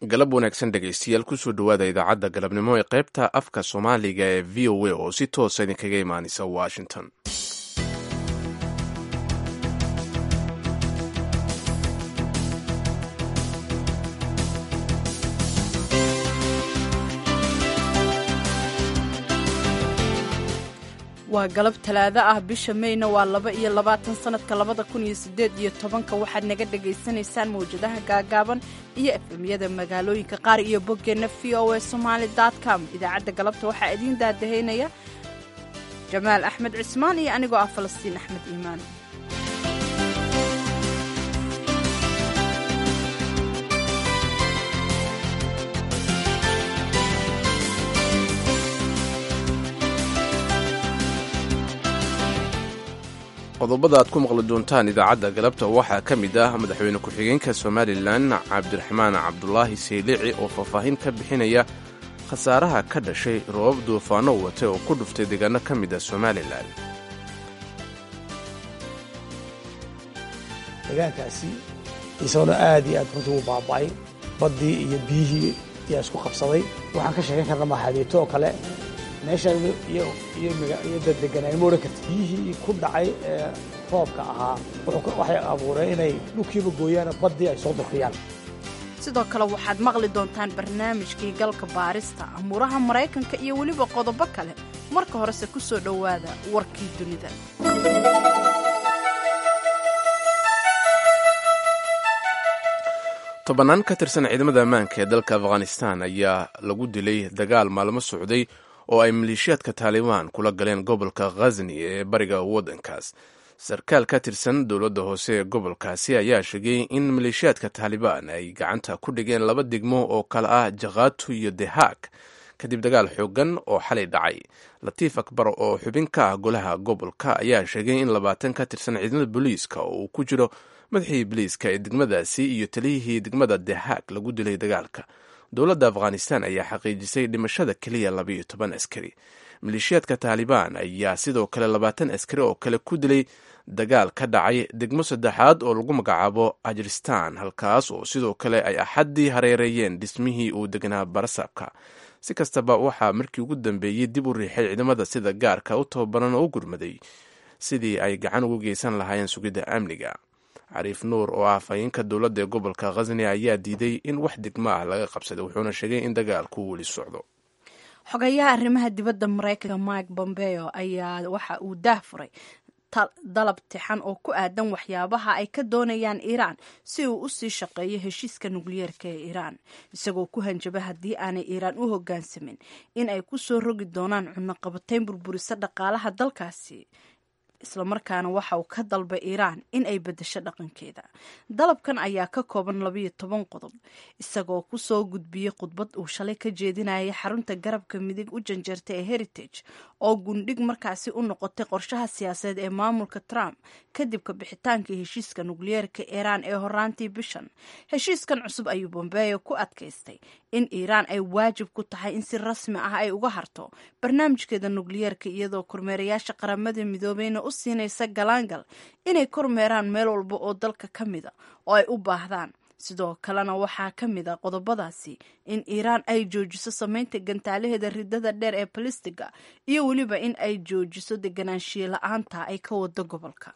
galab wanaagsan dhegaystayaal kusoo dhowaada idaacadda galabnimo ee qaybta afka soomaaliga ee v o a oo si toosa idinkaga imaanaysa washington waa galab talaado ah bisha meyna waa laba iyo labaatan sanadka labada kun iyo sideed iyo tobanka waxaad naga dhagaysanaysaan mawjadaha gaagaaban iyo efemyada magaalooyinka qaar iyo boggeenna v o a somaali com idaacadda galabta waxaa idiin daadahaynaya jamaal axmed cismaan iyo anigoo ah falastiin axmed iimaan qodobada aad ku maqli doontaan idaacadda galabta waxaa ka mid ah madaxweyne ku-xigeenka somalilan cabdiraxmaan cabdulaahi saylici oo faahfaahin ka bixinaya khasaaraha ka dhashay roobab duufaano wate oo ku dhuftay deegaano ka mid ah somalilan deegaankaasi isagona aad iyo aad runtii u baaba'ay baddii iyo biyihii ayaa isku qabsaday waxaan ka sheegan karna maxaabiito oo kale meeshaan iyo daddeganaan ma odhan karta biyihii ku dhacay ee roobka ahaa waxay abuureen inay dhulkiiba gooyaan baddii ay soo durkiyaan sidoo kale waxaad maqli doontaan barnaamijkii galka baarista amuuraha maraykanka iyo weliba qodobo kale marka horese ku soo dhowaada warkii dunida tobannaan ka tirsan ciidamada ammaanka ee dalka afghanistan ayaa lagu dilay dagaal maalmo socday oo ay maleeshiyaadka taalibaan kula galeen gobolka khazni ee bariga waddankaas sarkaal ka tirsan dowladda hoose ee gobolkaasi ayaa sheegay in maleeshiyaadka taalibaan ay gacanta ku dhigeen laba degmo oo kale ah jakhatu iyo dehaag kadib dagaal xoogan oo xalay dhacay latiif akbar oo xubin ka ah golaha gobolka ayaa sheegay in labaatan ka tirsan ciidamada booliiska oo uu ku jiro madaxii booliiska ee degmadaasi iyo taliyihii degmada dehaag lagu dilay dagaalka dowladda afghanistan ayaa xaqiijisay dhimashada keliya labaiyo toban askari maleeshiyaadka taalibaan ayaa sidoo kale labaatan askari oo kale ku dilay dagaal ka dhacay degmo saddexaad oo lagu magacaabo ajiristan halkaas oo sidoo kale ay axaddii hareereeyeen dhismihii uu deganaa barasaabka si kastaba waxaa markii ugu dambeeyey dib u riixay ciidamada sida gaarka u tababaran oo u gurmaday sidii ay gacan ugu geysan lahaayeen sugidda amniga cariif nuur oo ah afhayeenka dowladda ee gobolka khasni ayaa diiday in wax degmo ah laga qabsaday wuxuuna sheegay in dagaalku weli socdo xogayaha arrimaha dibadda maraykanka mike bombeo ayaa waxa uu daah furay dalab tixan oo ku aadan waxyaabaha ay ka doonayaan iiraan si uu u sii shaqeeyo heshiiska nukliyeerka ee iiraan isagoo ku hanjaba haddii aanay iiraan u hoggaansamin in ay ku soo rogi doonaan cunaqabatayn burburisa dhaqaalaha dalkaasi islamarkaana waxa uu ka dalbay iiraan in ay beddesho dhaqankeeda dalabkan ayaa ka kooban labayo toban qodob isagoo kusoo gudbiyey khudbad uu shalay ka jeedinayay xarunta garabka midig u janjeerta ee heritage oo gundhig markaasi u noqotay qorshaha siyaasadeed ee maamulka trump kadib ka bixitaankii heshiiska nukliyeerka iiraan ee horaantii bishan heshiiskan cusub ayuu bombeyo ku adkaystay in iiraan ay waajib ku tahay in si rasmi ah ay uga harto barnaamijkeeda nukliyeerka iyadoo kormeerayaasha qaramada midoobeyna u siinaysa galaangal inay kormeeraan meel walba oo dalka ka mida oo ay u baahdaan sidoo kalena waxaa ka mid a qodobadaasi in iiraan ay joojiso samaynta gantaalaheeda ridada dheer ee balistiga iyo weliba in ay joojiso deganaanshiye la-aanta ay ka wado gobolka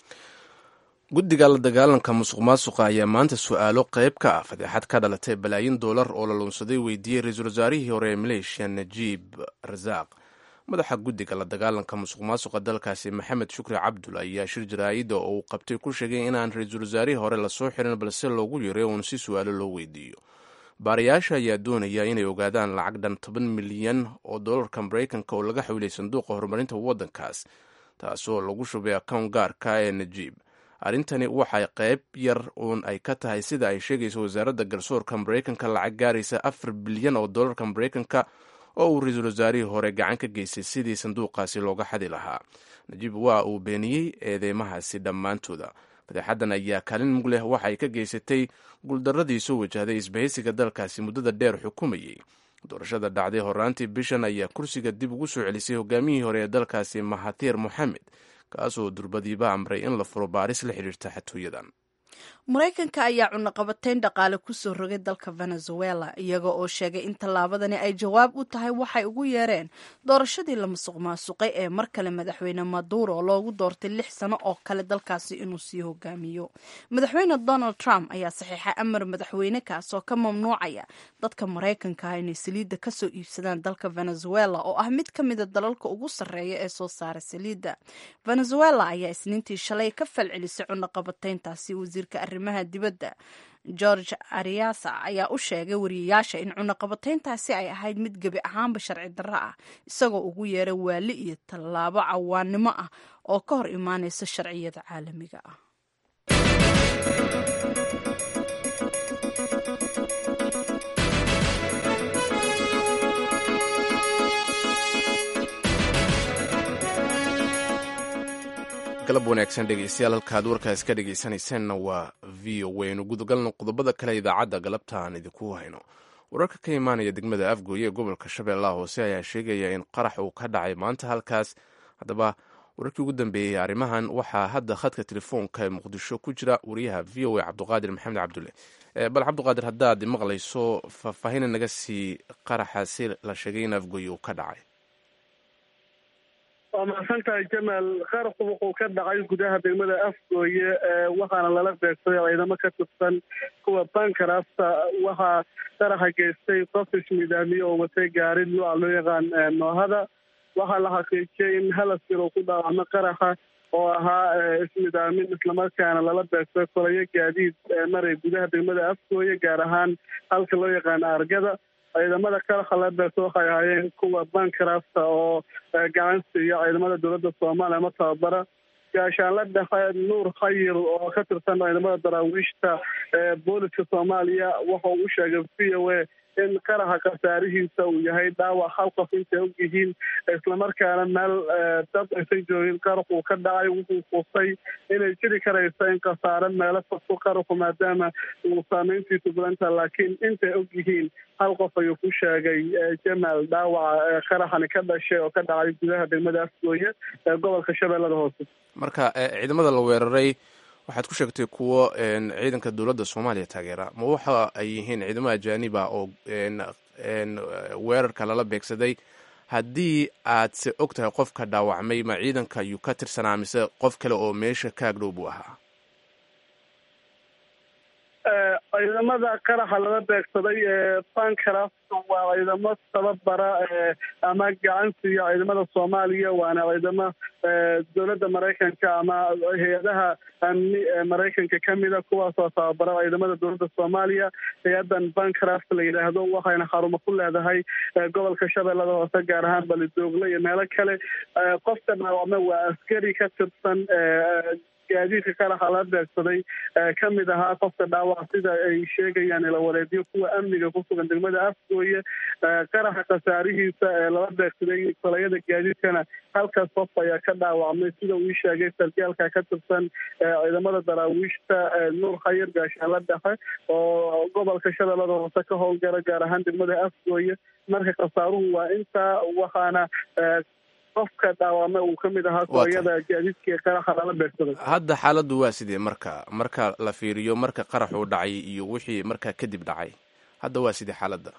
guddiga la dagaalanka musuq maasuqa ayaa maanta su-aalo qayb ka ah fadeexad ka dhalatay balaayin doolar oo la luunsaday weydiiyey ra-iisul wasaarihii hore ee maleeshiya najiib rasaaq madaxa guddiga la dagaalanka musuq maasuqa dalkaasi maxamed shukri cabdul ayaa shir jaraa'ida oo uu qabtay ku sheegay inaan ra-iisul wasaarihii hore lasoo xirin balse loogu yaray uun si su-aalo loo weydiiyo baarayaasha ayaa doonaya inay ogaadaan lacag dhan toban milyan oo doolarka maraykanka oo laga xawilay sanduuqa horumarinta waddankaas taasoo lagu shubay akown gaarka ee najiib arrintani waxay qayb yar uun ay ka tahay sida ay sheegayso wasaaradda garsoorka maraykanka lacag gaaraysa afar bilyan oo doolarka maraykanka oo uu ra-iisul wasaarihii hore gacan ka geystay sidii sanduuqaasi looga xadi lahaa najiib waa uu beeniyey eedeymahaasi dhammaantooda fadeexaddan ayaa kaalin mug leh waxay ka geysatay guuldarradii soo wajahday isbahaysiga dalkaasi muddada dheer xukumayey doorashada dhacday horaantii bishan ayaa kursiga dib ugu soo celisay hogaamiyihii hore ee dalkaasi mahatir moxamed kaasoo durbadiiba amray in la furo baaris la xidhiirta xatooyadan maraykanka ayaa cunaqabateyn dhaqaale kusoo rogay dalka venezuela iyaga oo sheegay in tallaabadani ay jawaab u tahay waxay ugu yeereen doorashadii la masuq maasuqay ee mar kale madaxweyne maduro loogu doortay lix sano oo kale dalkaasi inuu sii hogaamiyo madaxweyne donald trump ayaa saxiixay amar madaxweyne kaas oo ka mamnuucaya dadka maraykanka ah inay saliidda kasoo iibsadaan dalka venezuela oo ah mid ka mida dalalka ugu sarreeya ee soo saara saliidda venezuela ayaa isniintii shalay ka falcelisay cunaqabateyntaasi wasiirka arrimaha dibadda george ariasa ayaa u sheegay wariyayaasha in cunaqabateyntaasi ay ahayd mid gebi ahaanba sharci darro ah isagoo ugu yeeray waali iyo tallaabo cawaannimo ah oo ka hor imaanaysa sharciyada caalamiga ah galab wanaagsan dhegeystayaal halkaad warkaas ka dhegeysanaysaanna waa v o waynu gudagalno qodobada kale idaacadda galabta aan idinku hayno wararka ka imaanaya degmada afgooye ee gobolka shabeellaha hoose ayaa sheegaya in qarax uu ka dhacay maanta halkaas haddaba wararkii ugu dambeeyey arrimahan waxaa hadda khadka telefoonka ee muqdisho ku jira wariyaha v o a cabduqaadir maxamed cabdulle bal cabduqaadir haddaad maqlayso faahfaahina naga sii qaraxaasi la sheegay in afgooye uu ka dhacay waa mahadsan tahay jamaal qarxu wuxuu ka dhacay gudaha degmada afgooye waxaana lala beegsaday ciidamo ka tirsan kuwa bankarasta waxaa qaraxa geystay qof ismidaamiye oo watay gaari nuuca loo yaqaan noohada waxaa la xaqiijiyey in halaskir uu ku dhaawacmo qaraxa oo ahaa ismidaamin islamarkaana lala beegsaday kolayo gaadiid maray gudaha degmada afgooye gaar ahaan halka loo yaqaano argada ciidamada qaraxa la beegsa waxay ahaayeen kuwa bankarasta oo gacan siiya ciidamada dowladda soomaaliya ama tababara gaashaanla dhexe nuur khayir oo ka tirsan ciidamada daraawiishta booliska soomaaliya waxa uu u sheegay v o a in qaraxa khasaarihiisa uu yahay dhaawac hal qof intay og yihiin islamarkaana meel dad aysan joogin qaraxuu ka dhacay wuxuu fusay inay jiri karayso in khasaare meelo fogto qaraxu maadaama uu saameyntiisu badanta laakiin intay og yihiin hal qof ayuu ku sheegay jamaal dhaawaca qaraxani ka dhashay oo ka dhacay gudaha degmada afgooye ee gobolka shabeellada hoose marka ciidamada la weeraray waxaad ku sheegtay kuwo ciidanka dowladda soomaaliya taageera ma waxa ay yihiin ciidamo ajaaniba oo weerarka lala beegsaday haddii aad se og tahay qofka dhaawacmay ma ciidanka ayuu ka tirsanaa mise qof kale oo meesha ka agdhow buu ahaa ciidamada qaraxa lala beegsaday ee bankaraf waa ciidamo tababara ama gacan siiya ciidamada soomaaliya waana ciidamo dowladda maraykanka ama hay-adaha amni ee maraykanka kamida kuwaasoo tababara ciidamada dowladda soomaaliya hay-adan bankraft la yidhaahdo waxayna xarumo ku leedahay gobolka shabeellada hoose gaar ahaan balidoogle iyo meelo kale qofka dhaawacme waa askari ka tirsan gaadiidka qaraxa la beegsaday ka mid ahaa qofka dhaawac sida ay sheegayaan ilawareedyo kuwa amniga ku sugan degmada afgooye qaraxa khasaarihiisa ee lala beegsaday kolayada gaadiidkana halkaas qof ayaa ka dhaawacmay sida uu ii sheegay sargaalka ka tirsan ciidamada daraawiishta nuur khayir gaashaanla dhexe oo gobolka shabeellada hoose ka howlgala gaar ahaan degmada afgooye marka khasaaruhu waa intaa waxaana qofka dhaawame uu ka mid ahaa kooyada gaadiidka qaraxa lala beegsaday hadda xaaladdu waa sidee marka marka la fiiriyo marka qarax uu dhacay iyo wixii markaa kadib dhacay hadda waa sidee xaaladda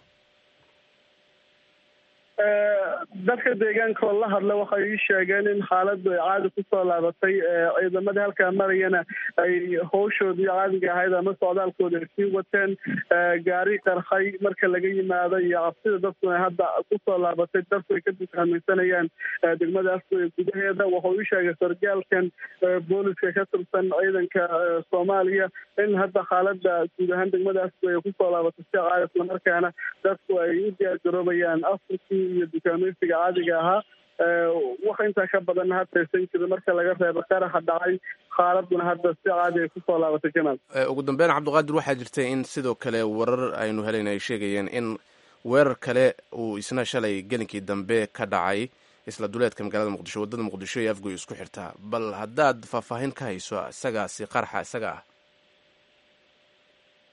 dadka deegaanka oo la hadla waxay ii sheegeen in xaaladdu ay caadi kusoo laabatay ciidamadii halkaa marayana ay howshoodii caadiga ahayd ama socdaalkooda ay sii wateen gaari qarxay marka laga yimaado iyo cabsida dadkuna hadda kusoo laabatay dadku ay ka dukaamaysanayaan degmada afgooye gudaheeda wuxuu ii sheegay sargaalkan booliska ka tirsan ciidanka soomaaliya in hadda xaalada guud ahaan degmada afgooye kusoo laabatay si caadi islamarkaana dadku ay u diyaargaroobayaan afrikii iyo dukaamaysiga caadiga ahaa wax intaa ka badan hadaysan jirin marka laga reebo qaraxa dhacay xaaladuna hadda si caadi ay kusoo laabatay jamaal ugu dambeyn cabdiqaadir waxaa jirta in sidoo kale warar aynu helayn ay sheegayeen in weerar kale uu isna shalay gelinkii dambe ka dhacay isla duleedka magaalada muqdisho waddada muqdisho iyo afgoy isku xirtaa bal haddaad faahfaahin ka hayso isagaasi qaraxa isaga ah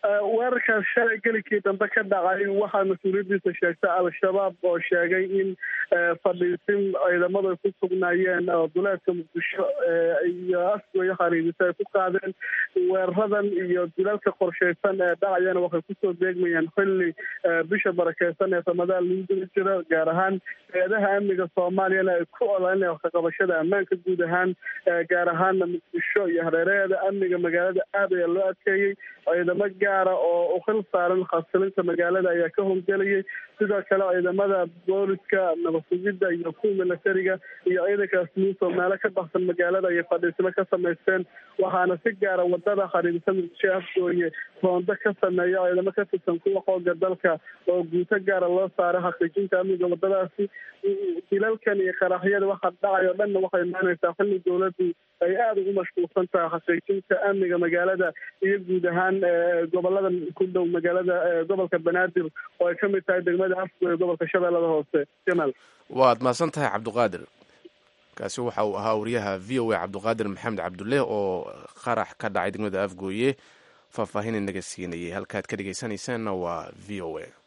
weerarkaas shalay gelikii dambe ka dhacay waxaa mas-uuliyaddiisa sheegtay al-shabaab oo sheegay in fadhiisin ciidamadu ay ku sugnaayeen oo duleedka muqdisho iyo asgoyo khariidisa ay ku qaadeen weeraradan iyo duleedka qorshaysan ee dhacayana waxay kusoo beegmayaan xilli bisha barakeysan ee ramadaan lagu geli jiro gaar ahaan hay-adaha amniga soomaaliyana ay ku odaanaya waxkaqabashada ammaanka guud ahaan gaar ahaana muqdisho iyo hareeraheeda amniga magaalada aad ayaa loo adkeeyey ciidamo gaara oo u khil saaran khasilinta magaalada ayaa ka howlgelayay sidoo kale ciidamada booliska nabasugidda iyo kuwa milatariga iyo ciidankaas muusoo meelo ka baxsan magaalada ayay fadhiismo ka samaysteen waxaana si gaara wadada khariidisa muqdisho afgooye roondo ka sameeya ciidamo ka tirsan kuwa xooga dalka oo guuto gaara loo saaray xaqiijinta amniga wadadaasi dilalkan iyo qaraxyada waxa dhacay oo dhanna waxay imaanaysaa xilli dowladdu ay aada ugu mashquulsan tahay xaqiijinta amniga magaalada iyo guud ahaan gobolada ku dhow magaalada gobolka banaadir oo ay ka mid tahay degmada afgooye gobolka shabeellada hoose jamaal waad mahadsan tahay cabdiqaadir kaasi waxa uu ahaa wariyaha v o a cabdiqaadir maxamed cabdulle oo qarax ka dhacay degmada afgooye faahfaahin inaga siinayay halkaad ka dhegeysanaysaanna waa v o a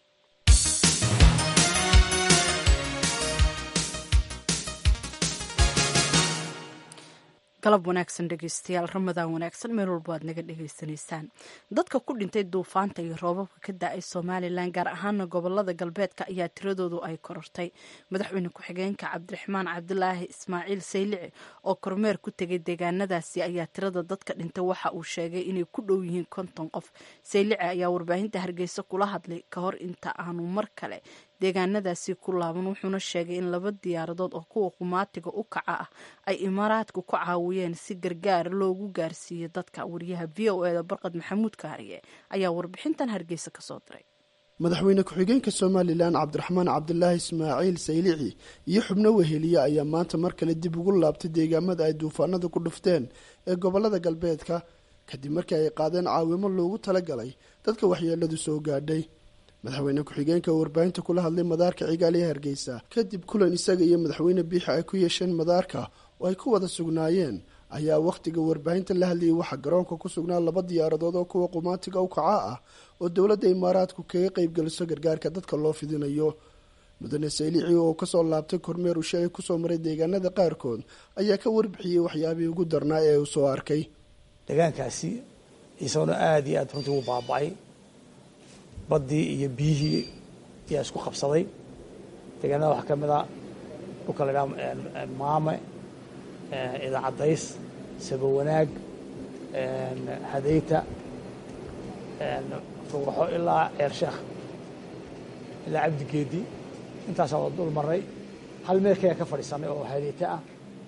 galab wanaagsan dhegeystayaal ramadaan wanaagsan meel walba aad naga dhegeysanaysaan dadka ku dhintay duufaanta iyo roobabka ka da-ay somalilan gaar ahaana gobolada galbeedka ayaa tiradoodu ay korortay madaxweyne ku-xigeenka cabdiraxmaan cabdilaahi ismaaciil saylici oo kormeer ku tegay deegaanadaasi ayaa tirada dadka dhintay waxa uu sheegay inay ku dhow yihiin konton qof saylici ayaa warbaahinta hargeysa kula hadlay ka hor inta aanu mar kale deegaanadaasi ku laaban wuxuuna sheegay in laba diyaaradood oo kuwa qumaatiga u kaca ah ay imaaraadku ku caawiyeen si gargaar loogu gaarsiiyo dadka wariyaha v o eda barqad maxamuud kaariye ayaa warbixintan hargeysa kasoo diray madaxweyne ku-xigeenka somalilan cabdiraxmaan cabdilaahi ismaaciil saylici iyo xubno weheliye ayaa maanta mar kale dib ugu laabtay deegaamada ay duufaanada ku dhufteen ee gobolada galbeedka kadib markii ay qaadeen caawimo loogu talagalay dadka waxyeeladu soo gaadhay madaxweyne ku-xigeenka oo warbaahinta kula hadlay madaarka cigaal ee hargeysa kadib kulan isaga iyo madaxweyne biixi ay ku yeesheen madaarka oo ay ku wada sugnaayeen ayaa wakhtiga warbaahinta la hadlayay waxaa garoonka ku sugnaa laba diyaaradood oo kuwa qumaatiga u kaca ah oo dowladda imaaraadku kaga qeybgeliso gargaarka dadka loo fidinayo mudane saylici oo kasoo laabtay kormeer ushe ay kusoo maray deegaanada qaarkood ayaa ka warbixiyey waxyaabihii ugu darnaa ee uu soo arkay deegaankaasi isagona aada iyo aada runtii uu baaba-ay baddii iyo biyihii ayaa isku qabsaday deegaanada waxaa ka mid a dhulka la idhaha maame idaacadays sabo wanaag hadayta rugaxo ilaa ceer sheekh ilaa cabdigeedi intaasaa wada dul maray hal meel kaya ka fadhiisanay oo hadeyto ah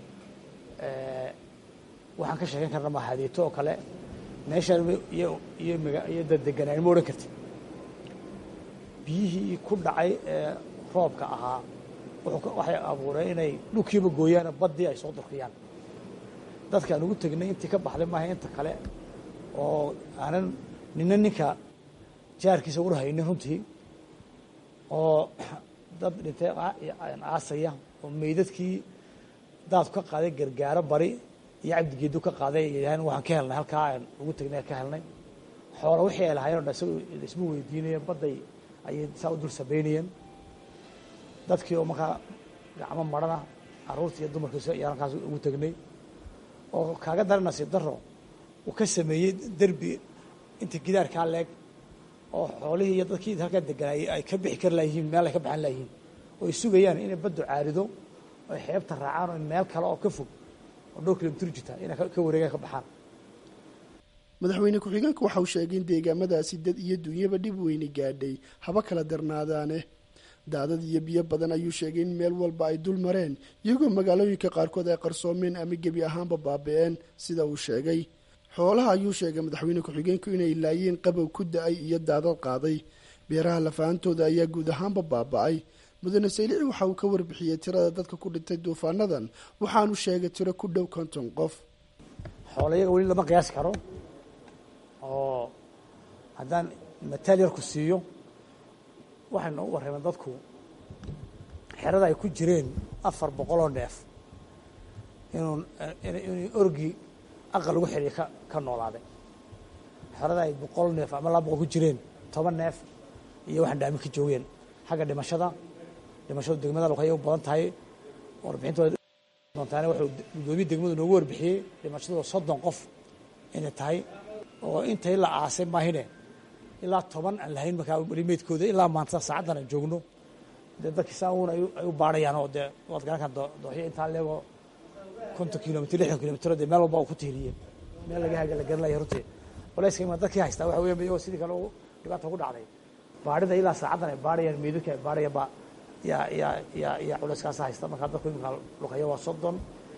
waxaan ka sheekeyn karna maa hadeyto oo kale meeshaan iyo iyo maga iyo daddeganaan ma odhan karti biyihii ku dhacay ee roobka ahaa waxay abuureen inay dhulkiiba gooyaano baddii ay soo durkiyaan dadkaan ugu tegnay intii ka baxday maaha inta kale oo aanan nina ninka jaarkiisa ula haynin runtii oo dad dhintay aasaya oo meydadkii daadku ka qaaday gargaaro bari iyo cabdigeedu ka qaaday yidhaaheen waxaan ka helnay halkaa aan ugu tegnay ka helnay xoola wixii ay lahaayeen o dhan isaga isma weydiinayeen badday ayay saa u dul sabaynayeen dadkii oo markaa gacmo marana carruurtii iyo dumarkiisa ayaan halkaas ugu tegnay oo kaaga dara nasiib daro uu ka sameeyey derbi inta gidaarkaa leeg oo xoolihii iyo dadkii halkaa deganaayey ay ka bixi kari layihiin meel ay ka baxan layihiin oo ay sugayaan inay baddu caarido oo ay xeebta raacaan oo meel kale oo ka fog oo dhowr kilomitr jirta inay ka wareegaan ka baxaan madaxweyne ku-xigeenku waxa uu sheegay in deegaamadaasi dad iyo dunyaba dhib weyni gaadhay haba kala darnaadaane daadad iyo biyo badan ayuu sheegay in meel walba ay dul mareen iyagoo magaalooyinka qaarkood ay qarsoomeen ama gebi ahaanba baabi-een sida uu sheegay xoolaha ayuu sheegay madaxweyne ku-xigeenku inay laayeen qabow ku da-ay iyo daadad qaaday beeraha lafaantooda ayaa guud ahaanba baaba-ay mudane saylici waxa uu ka warbixiyey tirada dadka ku dhintay duufaanadan waxaanu sheegay tiro ku dhow konton qof xoola iyaga weli lama qiyaasi karo oo haddaan mataal yarku siiyo waxay noogu warrameen dadku xerada ay ku jireen afar boqoloo neef inuu inuu orgi aqal lagu xidhiya ka ka noolaaday xorada ay boqol neef ama laba boqol ku jireen toban neef iyo waxaan dhaamin ka joogeen xagga dhimashada dhimashadu degmada luqaya u badan tahay warbixinta doontaane wuxuu gudoomiye degmadu noogu warbixiyey dhimashadu soddon qof inay tahay oo intay la aasay maahine ilaa toban aan lahayn markaa weli meydkooda ilaa maanta saacaddan aan joogno dee dadkii saa uun ay u baarayaan oo dee waad garan kan dooxyo intaa leego konton kilomitr lixdan kilomitr dee meel walba uu ku tiiriyey meel laga haga la garanaya runtii culayska ima dadkii haystaa waxa weya iyagoo sidii kale dhibaata ku dhacday baarida ilaa saacaddan ay baarayaan meydadka ay baarayaan baa yaa yaa yaa yaa culayskaasa haysta markaa dadku imika luqaya waa soddon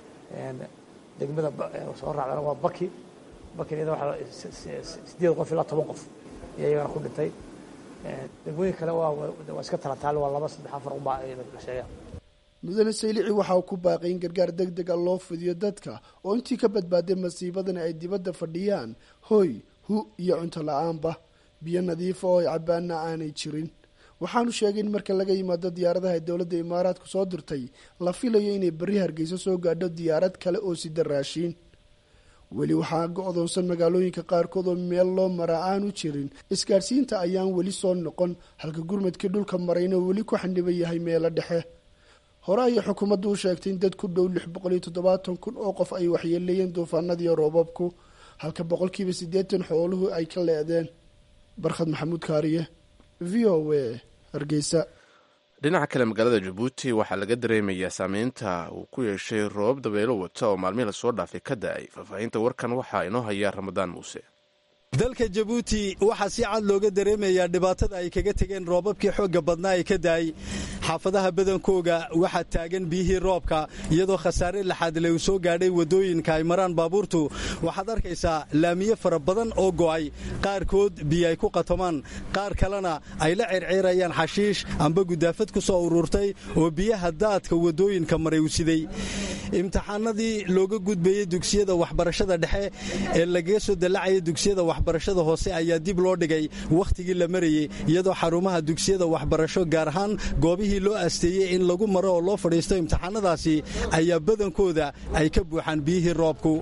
degmada soo raacdana waa baki bakin iyada waxaa sideed qof ilaa toban qof iyo iyagana ku dhintay degmooyin kale waa waa iska talataal waa laba saddex afar unbaa la sheegaa mudane saylici waxa uu ku baaqay in gargaar deg dega loo fidiyo dadka oo intii ka badbaaday masiibadani ay dibadda fadhiyaan hoy hu iyo cunto la-aanba biyo nadiifa oo ay cabaana aanay jirin waxaanu sheegay in marka laga yimaado diyaaradaha dowladda imaaraadku soo dirtay la filayo inay berri hargeysa soo gaadho diyaarad kale oo sida raashiin weli waxaa go-doonsan magaalooyinka qaarkood oo meel loo maraa aanu jirin isgaadhsiinta ayaan weli soo noqon halka gurmadkii dhulka marayna weli ku xaniban yahay meelo dhexe hore ayay xukuumaddu u sheegtay in dad ku dhow lix boqol iyo toddobaatan kun oo qof ay waxyeeleeyeen duufaanadiiyo roobabku halka boqolkiiba siddeetan xooluhu ay ka leedeen barkhad maxamuud kaariye v o a hargeysa dhinaca kale magaalada jabuuti waxaa laga dareemayaa saameynta uu ku yeeshay roobab dabeelo wata oo maalmihii lasoo dhaafay ka da-ay faahfaahinta warkan waxaa inoo haya ramadaan muuse dalka jabuuti waxaa si cad looga dareemayaa dhibaatada ay kaga tegeen roobabkii xoogga badnaa ee ka daayey xaafadaha badankooga waxaa taagan biyihii roobka iyadoo khasaare laxaadle uu soo gaadhay waddooyinka ay maraan baabuurtu waxaad arkaysaa laamiye fara badan oo go'ay qaarkood biyo ay ku qatomaan qaar kalena ay la circiirayaan xashiish amba gudaafad ku soo ururtay oo biyaha daadka waddooyinka maray u siday imtixaanadii looga gudbayey dugsiyada waxbarashada dhexe ee lagaga soo dallacaya dugsiyada waxbarashada hoose ayaa dib loo dhigay wakhtigii la marayey iyadoo xarumaha dugsiyada waxbarasho gaar ahaan goobihii loo asteeyey in lagu maro oo loo fadhiisto imtixaanadaasi ayaa badankooda ay ka buuxaan biyihii roobku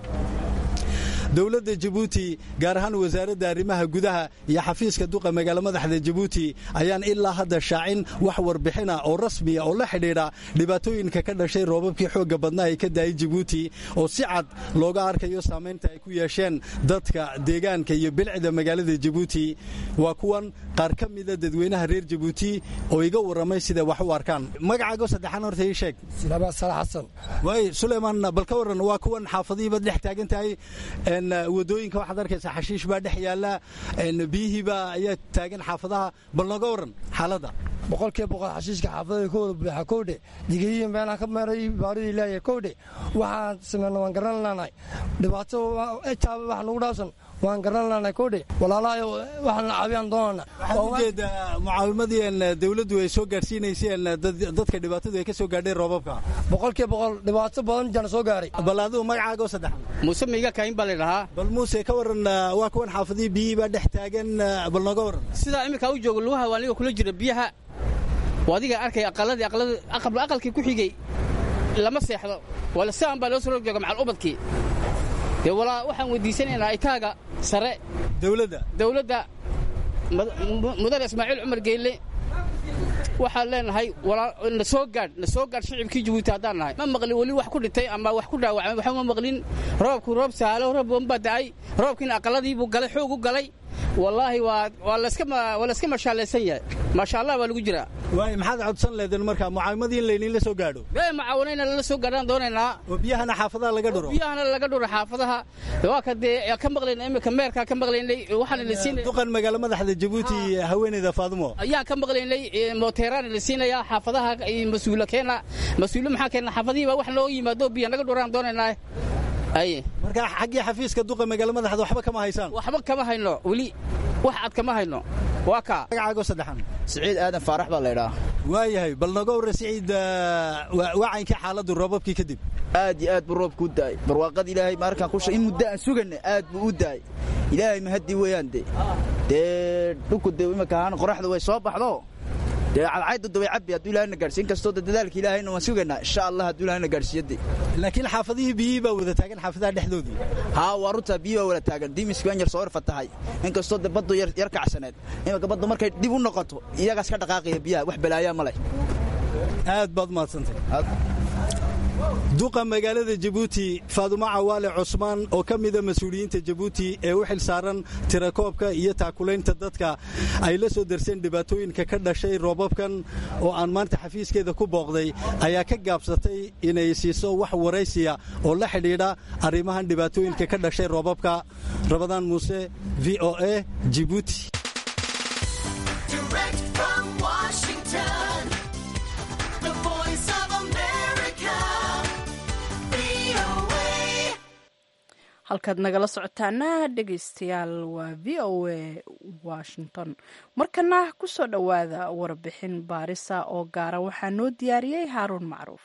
dowladda jabuuti gaar ahaan wasaaradda arrimaha gudaha iyo xafiiska duqa magaalo madaxda jabuuti ayaan ilaa hadda shaacin wax warbixina oo rasmiya oo la xidhiidha dhibaatooyinka ka dhashay roobabkii xoogga badnaa ee ka daayay jabuuti oo si cad looga arkayo saamaynta ay ku yeesheen dadka deegaanka iyo bilcida magaalada jabuuti waa kuwan qaar ka mida dadweynaha reer jabuuti oo iga warramay siday wax u arkaan magacaago saddexaan horta ii sheeg xasan waay suleymaan bal ka warran waa kuwan xaafadihiibaad dhex taagan tahay wadooyinka waxaad arkaysaa xashiish baa dhex yaalla biyihiibaa ayaa taagan xaafadaha bal nooga warran xaaladda boqolkiiba boqol xashiishka xaafadada ka wada buuxa kowdhe digihii meelaha ka meeray baaridii leeyahay kowdhe waxaan sameyna waan garan laanahay dhibaato etaaba wax nagu dhaafsan waan garan laanahay kowdhe walaalahay waxaan la caabiyaan doonana waxaad ujeedaa mucaawimadii dawladdu ay soo gaadhsiinayseen dadka dhibaatadu ay ka soo gaadheen roobabka boqolkiiba boqol dhibaato badan jana soo gaaray bal adigu magacaago saddex muuse miiga kayn baa laydhahaa bal muuse ka warran waa kuwan xaafadihii biyihii baa dhex taagan bal nooga warran sidaa iminkaa u jooga lugaha waa aniga kula jira biyaha waa adiga arkay aqaladii aqalladii aqalkii ku xigey lama seexdo wala sidan baa loo soo jooga macal ubadkii dee walaa waxaan weydiisanaynaa itaaga sare dawladda dawladda mudane ismaaciil cumar geelle waxaan leenahay na soo gaadh na soo gaadh shicibkii jabuuti haddaan nahay ma maqlin weli wax ku dhintay ama wax ku dhaawacmay waxba ma maqlin roobku roob sahaalo roob wanbaa da'ay roobkiina aqalladiibuu galay xoog u galay wallaahi waa waa layska mashaalaysan yahay maasha allah baa lagu jiraa waay maxaad codsan leedeen marka mucaawimadii in layniin la soo gaadho ee mucaawanayna lala soo gaadhaan doonaynaa oo biyahana xaafadaha laga dhuro biyahana laga dhuro xaafadaha waa ka dee ka maqlayna imika meerkaa ka maqlaynay waxaana la siinay duqan magaalo madaxda jabuuti haweeneyda faadimo ayaan ka maqlaynay mooteeraana la siinayaa xaafadaha mas-uula keena mas-uule maxaa keena xaafadihii baa wax loo yimaado biya naga dhuraan doonaynaa aye marka xaggii xafiiska duqa magaalo madaxda waxba kama haysaan waxba kama hayno weli wax cad kama hayno waa kaa magacaago saddexan siciid aadan faarax baa laydhaa waayahay bal nooga warra siciid wacaynkii xaaladdu roobabkii kadib aad iyo aad buu roobku u daa'ay barwaaqada ilaahay markaan kusha in muddo aan suganna aad buu u daa'ay ilaahay mahadii weeyaan de dee dhulku de imika ahaan qoraxda way soo baxdo dee cadcayda daway cabbi hadduu ilahayna gaadhsiin kastoo de dadaalka ilaahayna waan sugaynaa insha allah hadduu ilahayna gaadhsiiyadde laakiin xaafadihii biyihii baa wada taagan xaafadaha dhexdoodii haa waa runtaa biyi baa wada taagan diimiski waan yar soo irfatahay inkastoo de baddu yar kacsaneed imika baddu markay dib u noqoto iyagaas ka dhaqaaqaya biyaha wax balaayaa ma leh aad baad umahadsantay duqa magaalada jabuuti faadumo cawaale cusmaan oo ka mida mas-uuliyiinta jabuuti ee u xil saaran tirakoobka iyo taakulaynta dadka ay la soo darseen dhibaatooyinka ka dhashay roobabkan oo aan maanta xafiiskeeda ku booqday ayaa ka gaabsatay inay siiso wax waraysiya oo la xidhiidha arrimahan dhibaatooyinka ka dhashay roobabka rabadaan muuse v o a jibuuti halkaad nagala socotaana dhegaystayaal waa v o a washington markana kusoo dhowaada warbixin baarisa oo gaara waxaa noo diyaariyey haaruun macruuf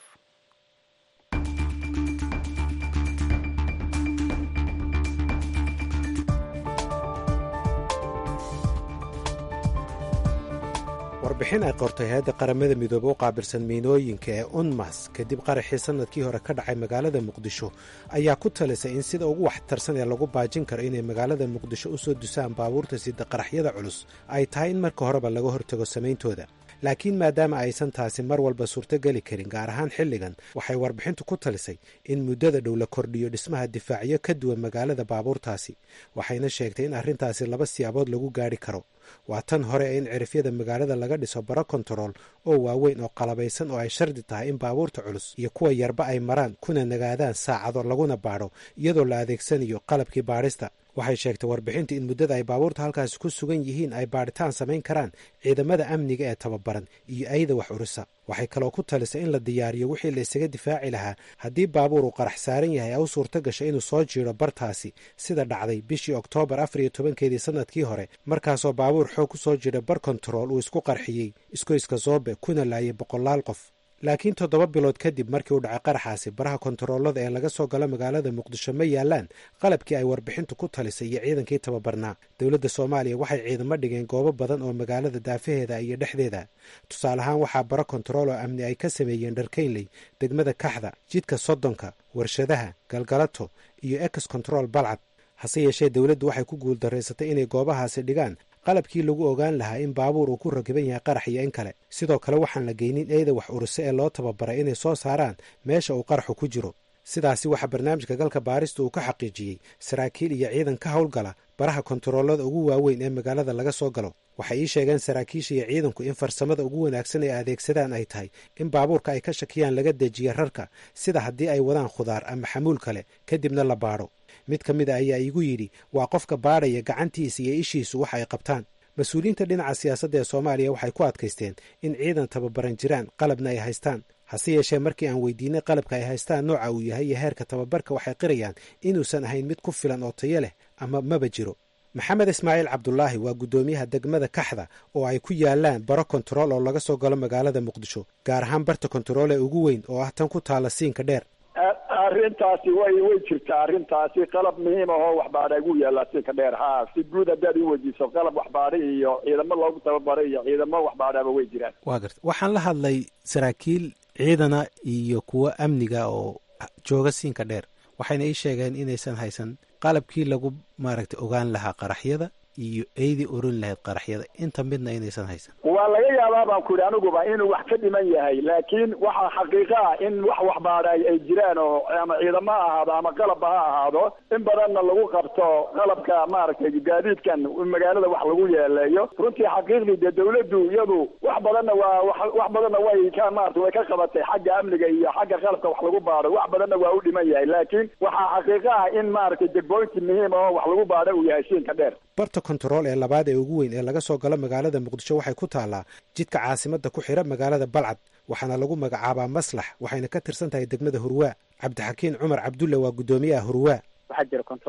warbixin ay qortay hay-adda qaramada midoobe u qaabilsan miinooyinka ee unmas kadib qaraxii sannadkii hore ka dhacay magaalada muqdisho ayaa ku talisay in sida ugu waxtarsan ee lagu baajin karo inay magaalada muqdisho u soo dusaan baabuurta sida qaraxyada culus ay tahay in marka horeba laga hortago samayntooda laakiin maadaama aysan taasi mar walba suurtogeli karin gaar ahaan xilligan waxay warbixintu ku talisay in muddada dhow la kordhiyo dhismaha difaacyo ka duwan magaalada baabuurtaasi waxayna sheegtay in arrintaasi laba siyaabood lagu gaadhi karo waa tan hore in cirifyada magaalada laga dhiso baro kontarool oo waaweyn oo qalabaysan oo ay shardi tahay in baabuurta culus iyo kuwa yarba ay maraan kuna nagaadaan saacado laguna baadho iyadoo la adeegsanayo qalabkii baadhista waxay sheegtay warbixinta in muddada ay baabuurta halkaasi ku sugan yihiin ay baadhitaan samayn karaan ciidamada amniga ee tababaran iyo ayda wax urisa waxay kaloo ku talisay in la diyaariyo wixii la isaga difaaci lahaa haddii baabuur uu qarax saaran yahay ee u suurto gasha inuu soo jiiro bartaasi sida dhacday bishii oktoobar afar iyo tobankeedii sannadkii hore markaasoo baabuur xoog ku soo jira bar kontarool uu isku qarxiyey iskoyska soobe kuna laayay boqolaal qof laakiin toddoba bilood kadib markii uu dhacay qaraxaasi baraha kontaroolada ee laga soo galo magaalada muqdisho ma yaalaan qalabkii ay warbixintu ku talisay iyo ciidankii tababarnaa dowladda soomaaliya waxay ciidamo dhigeen goobo badan oo magaalada daafaheeda iyo dhexdeeda tusaale ahaan waxaa baro kontarool oo amni ay ka sameeyeen dharkaynley degmada kaxda jidka soddonka warshadaha galgalato iyo ex control balcad hase yeeshee dowladdu waxay ku guuldarraysatay inay goobahaasi dhigaan qalabkii lagu ogaan lahaa in baabuur uu ku rakiban yahay qarax iyo in kale sidoo kale waxaan la geynin eeda wax uruse ee loo tababaray inay soo saaraan meesha uu qaraxu ku jiro sidaasi waxaa barnaamijka galka baarista uu ka xaqiijiyey saraakiil iyo ciidan ka howlgala baraha kontaroolada ugu waaweyn ee magaalada laga soo galo waxay ii sheegeen saraakiisha iyo ciidanku in farsamada ugu wanaagsan ee adeegsadaan ay tahay in baabuurka ay ka shakiyaan laga dejiya rarka sida haddii ay wadaan khudaar ama xamuul kale kadibna la baadho mid ka mid a ayaa iigu yidhi waa qofka baadhaya gacantiisa iyo ishiisu wax ay qabtaan mas-uuliyiinta dhinaca siyaasadda ee soomaaliya waxay ku adkaysteen in ciidan tababaran jiraan qalabna ay haystaan hase yeeshee markii aan weydiinay qalabka ay haystaan nooca uu yahay iyo heerka tababarka waxay qirayaan inuusan ahayn mid ku filan oo tayo leh ama maba jiro maxamed ismaaciil cabdulaahi waa guddoomiyaha degmada kaxda oo ay ku yaalaan baro kontarool oo laga soo galo magaalada muqdisho gaar ahaan barta kontarool ee ugu weyn oo ah tan ku taalla siinka dheer arrintaasi way way jirtaa arrintaasi qalab muhiim ahoo waxbaadha ugu yaallaa siinka dheer haa si guud haddaad i weydiiso qalab waxbaadha iyo ciidamo loogu tababaray iyo ciidamo waxbaadhaba way jiraan waa garta waxaan la hadlay saraakiil ciidana iyo kuwo amniga oo jooga siinka dheer waxayna ii sheegeen inaysan haysan qalabkii lagu maaragtay ogaan lahaa qaraxyada iyo eydii oran lahayd qaraxyada inta midna inaysan haysan waa laga yaabaa baan ku yidhi aniguba inuu wax ka dhiman yahay laakiin waxaa xaqiiqo ah in wax waxbaadhay ay jiraan oo ama ciidamo ha ahaado ama qalabba ha ahaado in badanna lagu qabto qalabka maaragtay gaadiidkan magaalada wax lagu yeeleeyo runtii xaqiiqdii dee dawladdu iyadu wax badanna waa wax badanna way ka maarata way ka qabatay xagga amniga iyo xagga qalabka wax lagu baadho wax badanna waa u dhiman yahay laakiin waxaa xaqiiqo ah in maaragtay degboynti muhiim oo wax lagu baadho uu yahay siinka dheer barta kontarool ee labaad ee ugu weyn ee laga soo galo magaalada muqdisho waxay ku taallaa jidka caasimadda ku xidha magaalada balcad waxaana lagu magacaabaa maslax waxayna ka tirsan tahay degmada hurwaa cabdixakiin cumar cabdulle waa guddoomiyaha hurwaa waxaa jira control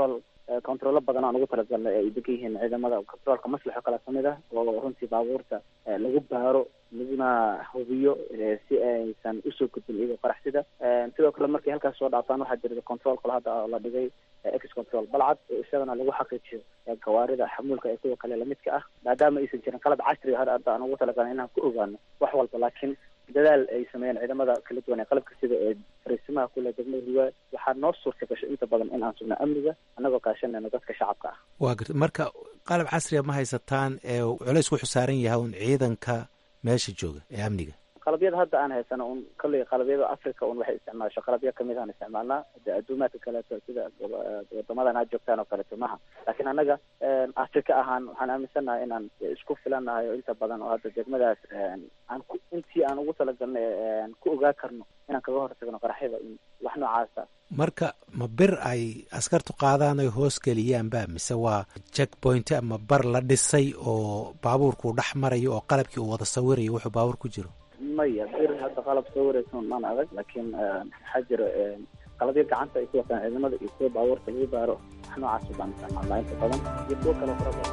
controllo badan aan ugu talagalnay ay degan yihiin ciidamada controolka maslaxo kale kamid ah oo runtii baabuurta lagu baaro laguna hubiyo si aysan usoo gudbin iyagoo qaraxsida sidoo kale markay halkaas soo dhaaftaan waxaa jirta control kale hadda la dhigay ex control balcad oo isagana lagu xaqiijiyo gawaarida xamuulka ee kuwa kale lamidka ah maadaama aysan jirin qalab casriga hadda hadda aan ugu talagalnay inaan ku ogaano wax walba laakiin dadaal ay sameeyeen ciidamada kala duwan ee qalabka sida ee fariisimaha kule degmada hiwaa waxaa noo suurta gasho inta badan in aan sugno amniga annagoo kaashanayno dadka shacabka ah waa garta marka qalab casriga ma haysataan ee culays wuxuu saaran yahay un ciidanka meesha jooga ee amniga qalabyada hadda aan haysano un kolley qalabyada africa un waxay isticmaasho qalabyo kamid aan isticmaalnaa de adduumaadka kaleeto sida wadamadan aad joogtaan oo kaleeto maha laakiin annaga africa ahaan waxaan aaminsannahay inaan isku filannahay oo inta badan oo hadda degmadaas aan ku intii aan ugu talagalnay ku ogaa karno inaan kaga hortagno qaraxyada in wax noocaasa marka ma bir ay askartu qaadaan ay hoos geliyaan ba mise waa jack point ama bar la dhisay oo baabuurkuu dhex marayo oo qalabkii uu wada sawirayo wuxuu baabuur ku jiro maya bir hadda qalab soo wareysan maan adag laakiin waxaa jira qalabyo gacanta ay ku wataan ciidamada iyo kuwa baabuurta lagu baaro wax noocaas baan isticmaalnaa inta badan iyo kuwo kale fara badan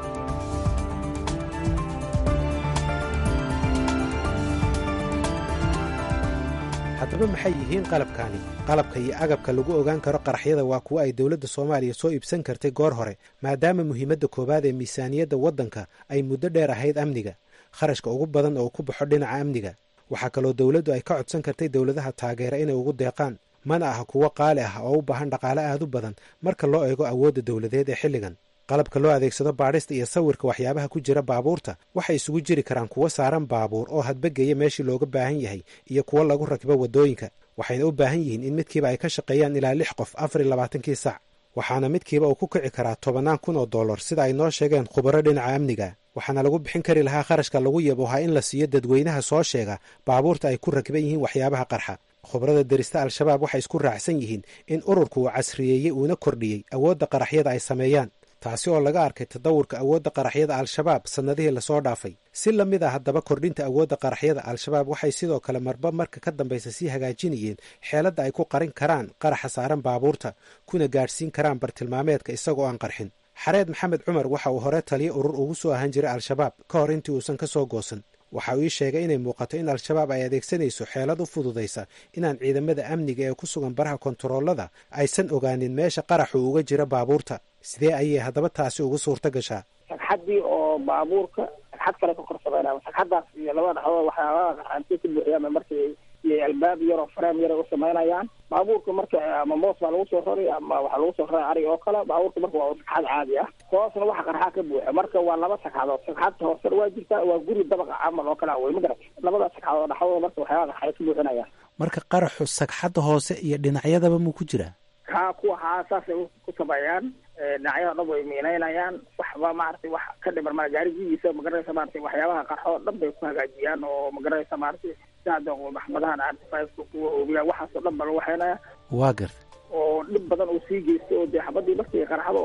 haddaba maxay yihiin qalabkaani qalabka iyo agabka lagu ogaan karo qaraxyada waa kuwo ay dowladda soomaaliya soo iibsan kartay goor hore maadaama muhiimadda koowaad ee miisaaniyadda waddanka ay muddo dheer ahayd amniga kharashka ugu badan oo ku baxo dhinaca amniga waxaa kaloo dowladdu ay ka codsan kartay dowladaha taageera inay ugu deeqaan mana aha kuwo qaali ah oo u baahan dhaqaale aad u badan marka loo eego awoodda dowladeed ee xilligan qalabka loo adeegsado baadhista iyo sawirka waxyaabaha ku jira baabuurta waxay isugu jiri karaan kuwo saaran baabuur oo hadbageeya meeshii looga baahan yahay iyo kuwo lagu rakibo waddooyinka waxayna u baahan yihiin in midkiiba ay ka shaqeeyaan ilaa lix qof afar iyo labaatankii sac waxaana midkiiba uu ku kici karaa tobannaan kun oo dollar sida ay noo sheegeen khubaro dhinaca amniga waxaana lagu bixin kari lahaa kharashka lagu yabohaa in la siiyo dadweynaha soo sheega baabuurta ay ku rakiban yihiin waxyaabaha qarxa khubarada derista al-shabaab waxay isku raacsan yihiin in ururku uu casriyeeyey uuna kordhiyey awoodda qaraxyada ay sameeyaan taasi oo laga arkay tadawurka awoodda qaraxyada al-shabaab sannadihii lasoo dhaafay si la mid ah haddaba kordhinta awoodda qaraxyada al-shabaab waxay sidoo kale marba marka ka dambaysa sii hagaajinayeen xeeladda ay ku qarin karaan qaraxa saaran baabuurta kuna gaadhsiin karaan bartilmaameedka isagoo aan qarxin xareed maxamed cumar waxa uu hore taliyo urur ugu soo ahaan jiray al-shabaab ka hor intii uusan ka soo goosan waxa uu ii sheegay inay muuqato in al-shabaab ay adeegsanayso xeelad u fududaysa inaan ciidamada amniga ee ku sugan baraha kontaroolada aysan ogaanin meesha qaraxu uga jira baabuurta sidee ayay haddaba taasi ugu suurta gashaa sagxaddii oo baabuurka sagxad kale ka kor sameynaya sagxaddaas iyo labada dhaxdood waxyaabaha gaxaantiya ku buuxiyaan markii iyo albaab yaroo fareem yara u samaynayaan baabuurka marka ama moos baa lagu soo rari ama waxaa lagu soo raray arig oo kale baabuurka marka waa sagxad caadi ah hoosna waxa qarxaa ka buuxa marka waa laba sagxadood sagxadta hoosena waa jirtaa waa guri dabaqa camal oo kale wey ma garat labada sagxadood dhaxdooda marka waxyaabaha qarxay ka buuxinayaan marka qaraxu sagxadda hoose iyo dhinacyadaba muu ku jiraa kaa kuwa haa saasay ku sameeyaan dhinacyada dhan way miinaynayaan waxba maaragtay wax ka dhiman ma gaarigiisa magaranaysa maaragtay waxyaabaha qarxo dhan bay ku hagaajiyaan oo magaranaysa maaragtay sida maxmadahan artifaceka kuwa oobiyaa waxaasoo dhan ba lagu waxaynaya waa garta oo dhib badan uu sii geystay oo dee xabadii markii qarxada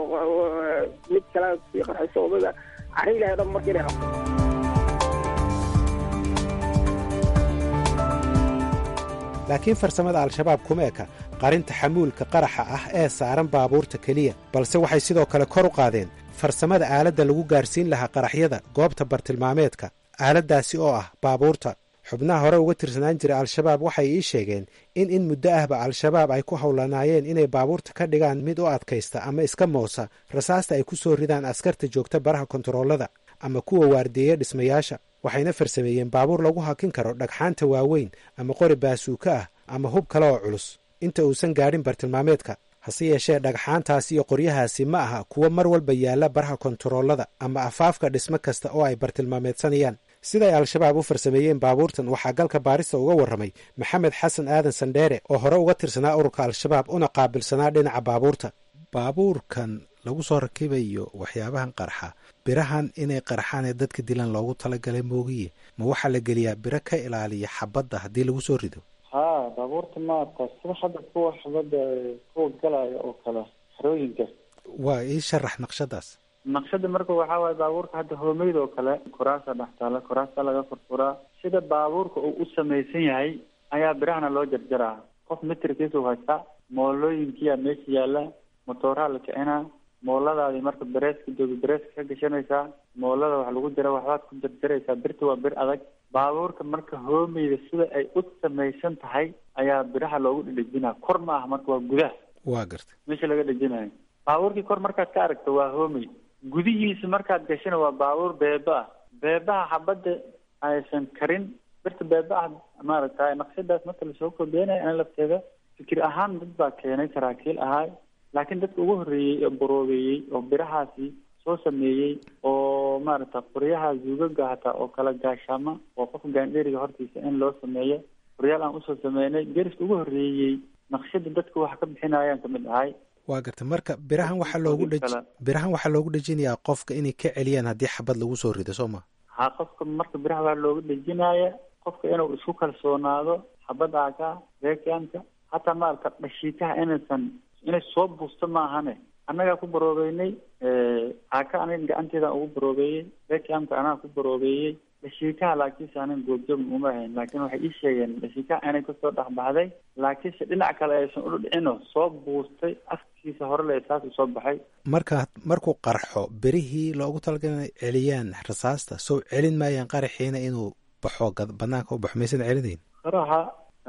mid kale sii qarxayso odaga cari ilahay dhan markii inay qabto laakiin farsamada al-shabaab kuma eka qarinta xamuulka qaraxa ah ee saaran baabuurta keliya balse waxay sidoo kale kor u qaadeen farsamada aaladda lagu gaarsiin lahaa qaraxyada goobta bartilmaameedka aaladdaasi oo ah baabuurta xubnaha hore uga tirsanaan jira al-shabaab waxay ii sheegeen in in muddo ahba al-shabaab ay ku howlanaayeen inay baabuurta ka dhigaan mid u adkaysta ama iska moosa rasaasta ay ku soo ridaan askarta joogta baraha kontaroolada ama kuwa waardeeya dhismayaasha waxayna farsameeyeen baabuur lagu hakin karo dhagxaanta waaweyn ama qori baasuuka ah ama hub kale oo culus inta uusan gaadhin bartilmaameedka hase yeeshee dhagxaantaasi iyo qoryahaasi ma aha kuwo mar walba yaalla baraha kontaroolada ama afaafka dhismo kasta oo ay bartilmaameedsanayaan siday al-shabaab u farsameeyeen baabuurtan waxaa galka baarista uga warramay maxamed xasan aadan sandheere oo hore uga tirsanaa ururka al-shabaab una qaabilsanaa dhinaca baabuurta baabuurkan lagu soo rakibayo waxyaabahan qarxa birahan inay qarxaan ee dadka dilan loogu talagalay moogiye ma waxaa la geliyaa biro ka ilaaliya xabadda haddii lagu soo rido ha baabuurta maarata sida hadda kuwa xabadda kuwa galaya oo kale xerooyinka waa ii sharax naqshadaas naqshada marka waxaa waaye baabuurka hadda hoomeyd oo kale koraasa dhex taala koraasa laga furfuraa sida baabuurka uu u samaysan yahay ayaa birahana loo jarjaraa qof mitirkiisu haystaa moolooyinkiyaa meesha yaalla motooraa la kicinaa mooladaadii marka bereeska jooga bereeska ka gashanaysaa moolada wax lagu jira waxbaad ku jarjaraysaa birta waa bir adag baabuurka marka hoomeyda sida ay u samaysan tahay ayaa biraha loogu dhedhejinaa kor ma aha marka waa gudaha waa gartay meesha laga dhejinayo baabuurkii kor markaad ka aragto waa hoomey gudihiisa markaad gashana waa baabuur beeba ah beebaha xabadda aysan karin birta beeba ah maaragtay naqshadaas marka lasoo kordeenayo ana lafteeda fikir ahaan dad baa keenay saraakiil ahaay laakiin dadka ugu horreeyey oo boroobeeyey oo birahaasi soo sameeyey oo maaragta qoryaha zuugaga hataa oo kala gaashaama oo qofka gaandheriga hortiisa in loo sameeyo qoryaal aan usoo sameynay deriska ugu horreeyey naqshada dadka wax ka bixinayaan kamid ahay waa gartay marka birahan waxaa loogu dheji kale. birahan waxaa loogu dhejinayaa qofka inay ka celiyaan haddii xabad lagu soo rido soo ma ha qofka marka biraha baa looga dhejinaya qofka inuu isku kalsoonaado xabada aka reekanka hataa maarata dhashiikaha inaysan inay soo buusto maahane annagaa ku baroobeynay aka aniga gacanteedaan ugu baroobeeyey reekamka anaga ku baroobeeyey dhashiikaha laakiinse anan goobjoog uma ahayn laakiin waxay ii sheegeen dhashiikaha inay kasoo dhexbaxday laakiinse dhinac kale aysan udhicino soo buustay afkiisa hore le saas soo baxay marka markuu qarxo berihii loogu talagalay inay celiyaan rasaasta soo celin maayaan qaraxiina inuu baxo gad- banaanka u baxo maysan celinayn qaraxa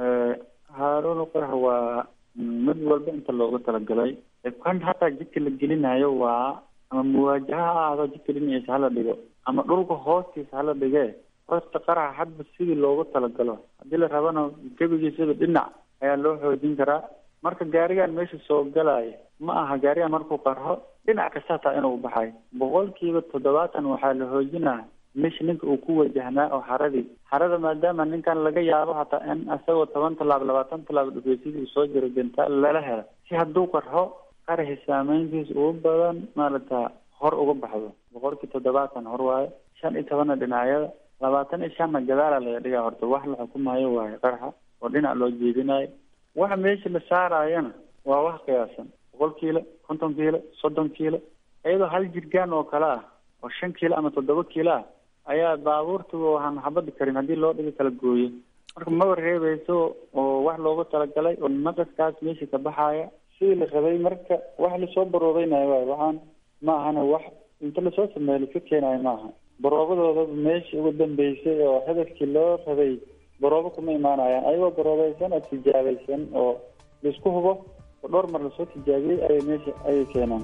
haaruun qarax waa mid walba inta loogu talagalay kan hataa jidka la gelinayo waa ama muwaajaha ha ahaado jidka dhinaciisa hala dhigo ama dhulka hoostiisa hala dhigee horta qaraxa hadba sidii loogu talagalo haddii la rabana gebigiisaba dhinac ayaa loo xoojin karaa marka gaarigan meesha soo galaya ma aha gaarigan markuu qarxo dhinac kasta hataa inuu baxay boqolkiiba toddobaatan waxaa la xoojinaa meesha ninka uu ku wajahnaa oo xaradii xarada maadaama ninkan laga yaabo hataa in isagoo toban tallaab labaatan tallaab dhufeysidii uu soo jiro gentaal lala helo si hadduu qarxo qaraxi saameyntiisa ugu badan maaragta hor uga baxdo boqolkii toddobaatan hor waaye shan iyo tobanna dhinacyada labaatan iyo shanna gadaala laga dhigaa horta wax la xukumayo waaye qaraxa oo dhinac loo jeedinayo waxa meesha la saarayana waa wax qiyaasan boqol kiilo konton kiilo soddon kiilo iyadoo hal jirgaan oo kale ah oo shan kiilo ama toddoba kiilo ah ayaa baabuurta waxaan xabadi karin haddii loo dhigo kala gooyo marka maba reebeyso oo wax loogu talagalay oo naqaskaas meesha ka baxaya sidii la rabay marka wax lasoo baroobeynayo waay waxaan ma ahana wax inta lasoo sameeyo laska keenayo ma aha baroobadooda meesha ugu dambeysay oo hadafkii loo rabay baroobo kuma imaanayaan ayagoo baroobeysan oo tijaabaysan oo laisku hubo oo dhowr mar lasoo tijaabiyey ayay meesha ayay keenaan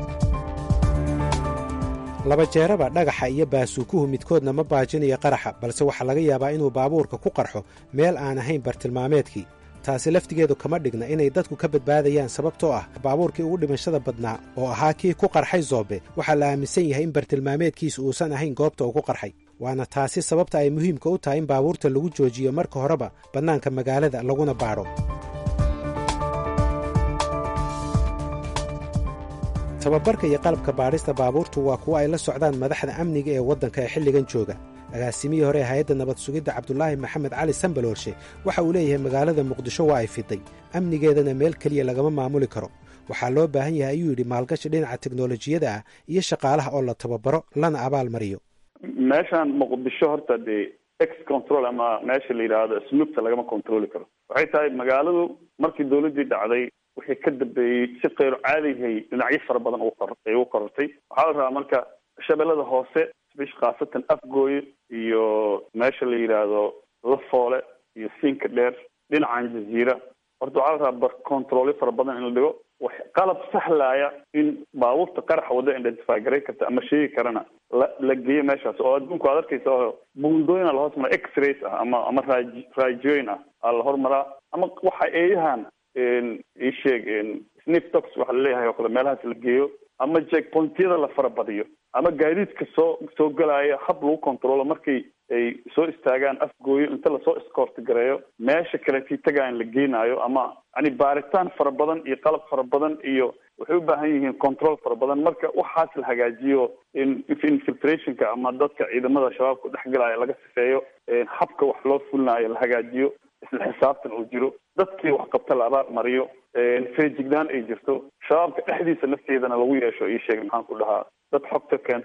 laba jeeraba dhagaxa iyo baasuukuhu midkoodna ma baajinayo qaraxa balse waxaa laga yaabaa inuu baabuurka ku qarxo meel aan ahayn bartilmaameedkii taasi laftigeedu kama dhigna inay dadku ka badbaadayaan sababtoo ah baabuurkii ugu dhimashada badnaa oo ahaa kii ku qarxay zoobe waxaa la aaminsan yahay in bartilmaameedkiisu uusan ahayn goobta uu ku qarxay waana taasi sababta ay muhiimka u tahay in baabuurta lagu joojiyo marka horeba bannaanka magaalada laguna baadho tababarka iyo qalabka baadhista baabuurtu waa kuwo ay la socdaan madaxda amniga ee waddanka ee xilligan jooga agaasimihii hore ee hay-adda nabad sugidda cabdulaahi maxamed cali sambaloolshe waxa uu leeyahay magaalada muqdisho waa ay fiday amnigeedana meel keliya lagama maamuli karo waxaa loo baahan yahay ayuu yidhi maalgashi dhinaca teknolojiyada ah iyo shaqaalaha oo la tababaro lana abaal mariyo meeshaan muqdisho horta dee ex control ama meesha la yidhaahdo snoopta lagama controli karo waxay tahay magaaladu markii dawladdii dhacday wixii ka dambeeyey si kayro caadihay dhinacyo fara badan ay u korortay waxaa la rabaa marka shabeellada hoose bish khaasatan afgooye iyo meesha la yidhaahdo lafoole iyo siinka dheer dhinacan jaziira horta waxaa la rabaa bar controlyo fara badan in la dhigo wax qalab sahlaya in baabuurta qaraxa wadda identify garay karta ama sheegi karana la la geeyo meeshaas oo adduunku aad arkaysa oo buundooyin la hoos maraa x-rays ah ama ama raaj raajooyin ah aa la hormaraa ama waxa eeyahan ii sheeg sniftox waxa laleeyahay oo kale meelahaas la geeyo ama checkpointyada la farabadiyo ama gaadiidka soo soo galaya hab lagu controlo markay ay soo istaagaan afgooyo inta lasoo escoort gareeyo meesha kaletii tagaan la geenaayo ama yani baaritaan fara badan iyo qalab fara badan iyo waxay u baahan yihiin control fara badan marka waxaas la hagaajiyo infiltrationka ama dadka ciidamada shabaabka dhex galaya laga sifeeyo habka wax loo fulinayo la hagaajiyo isla xisaabtan uu jiro dadkii wax qabta la abaal mariyo feejignaan ay jirto shabaabka dhexdiisa nafteedana lagu yeesho ii sheeg maxaan ku dhahaa dad xogta keenta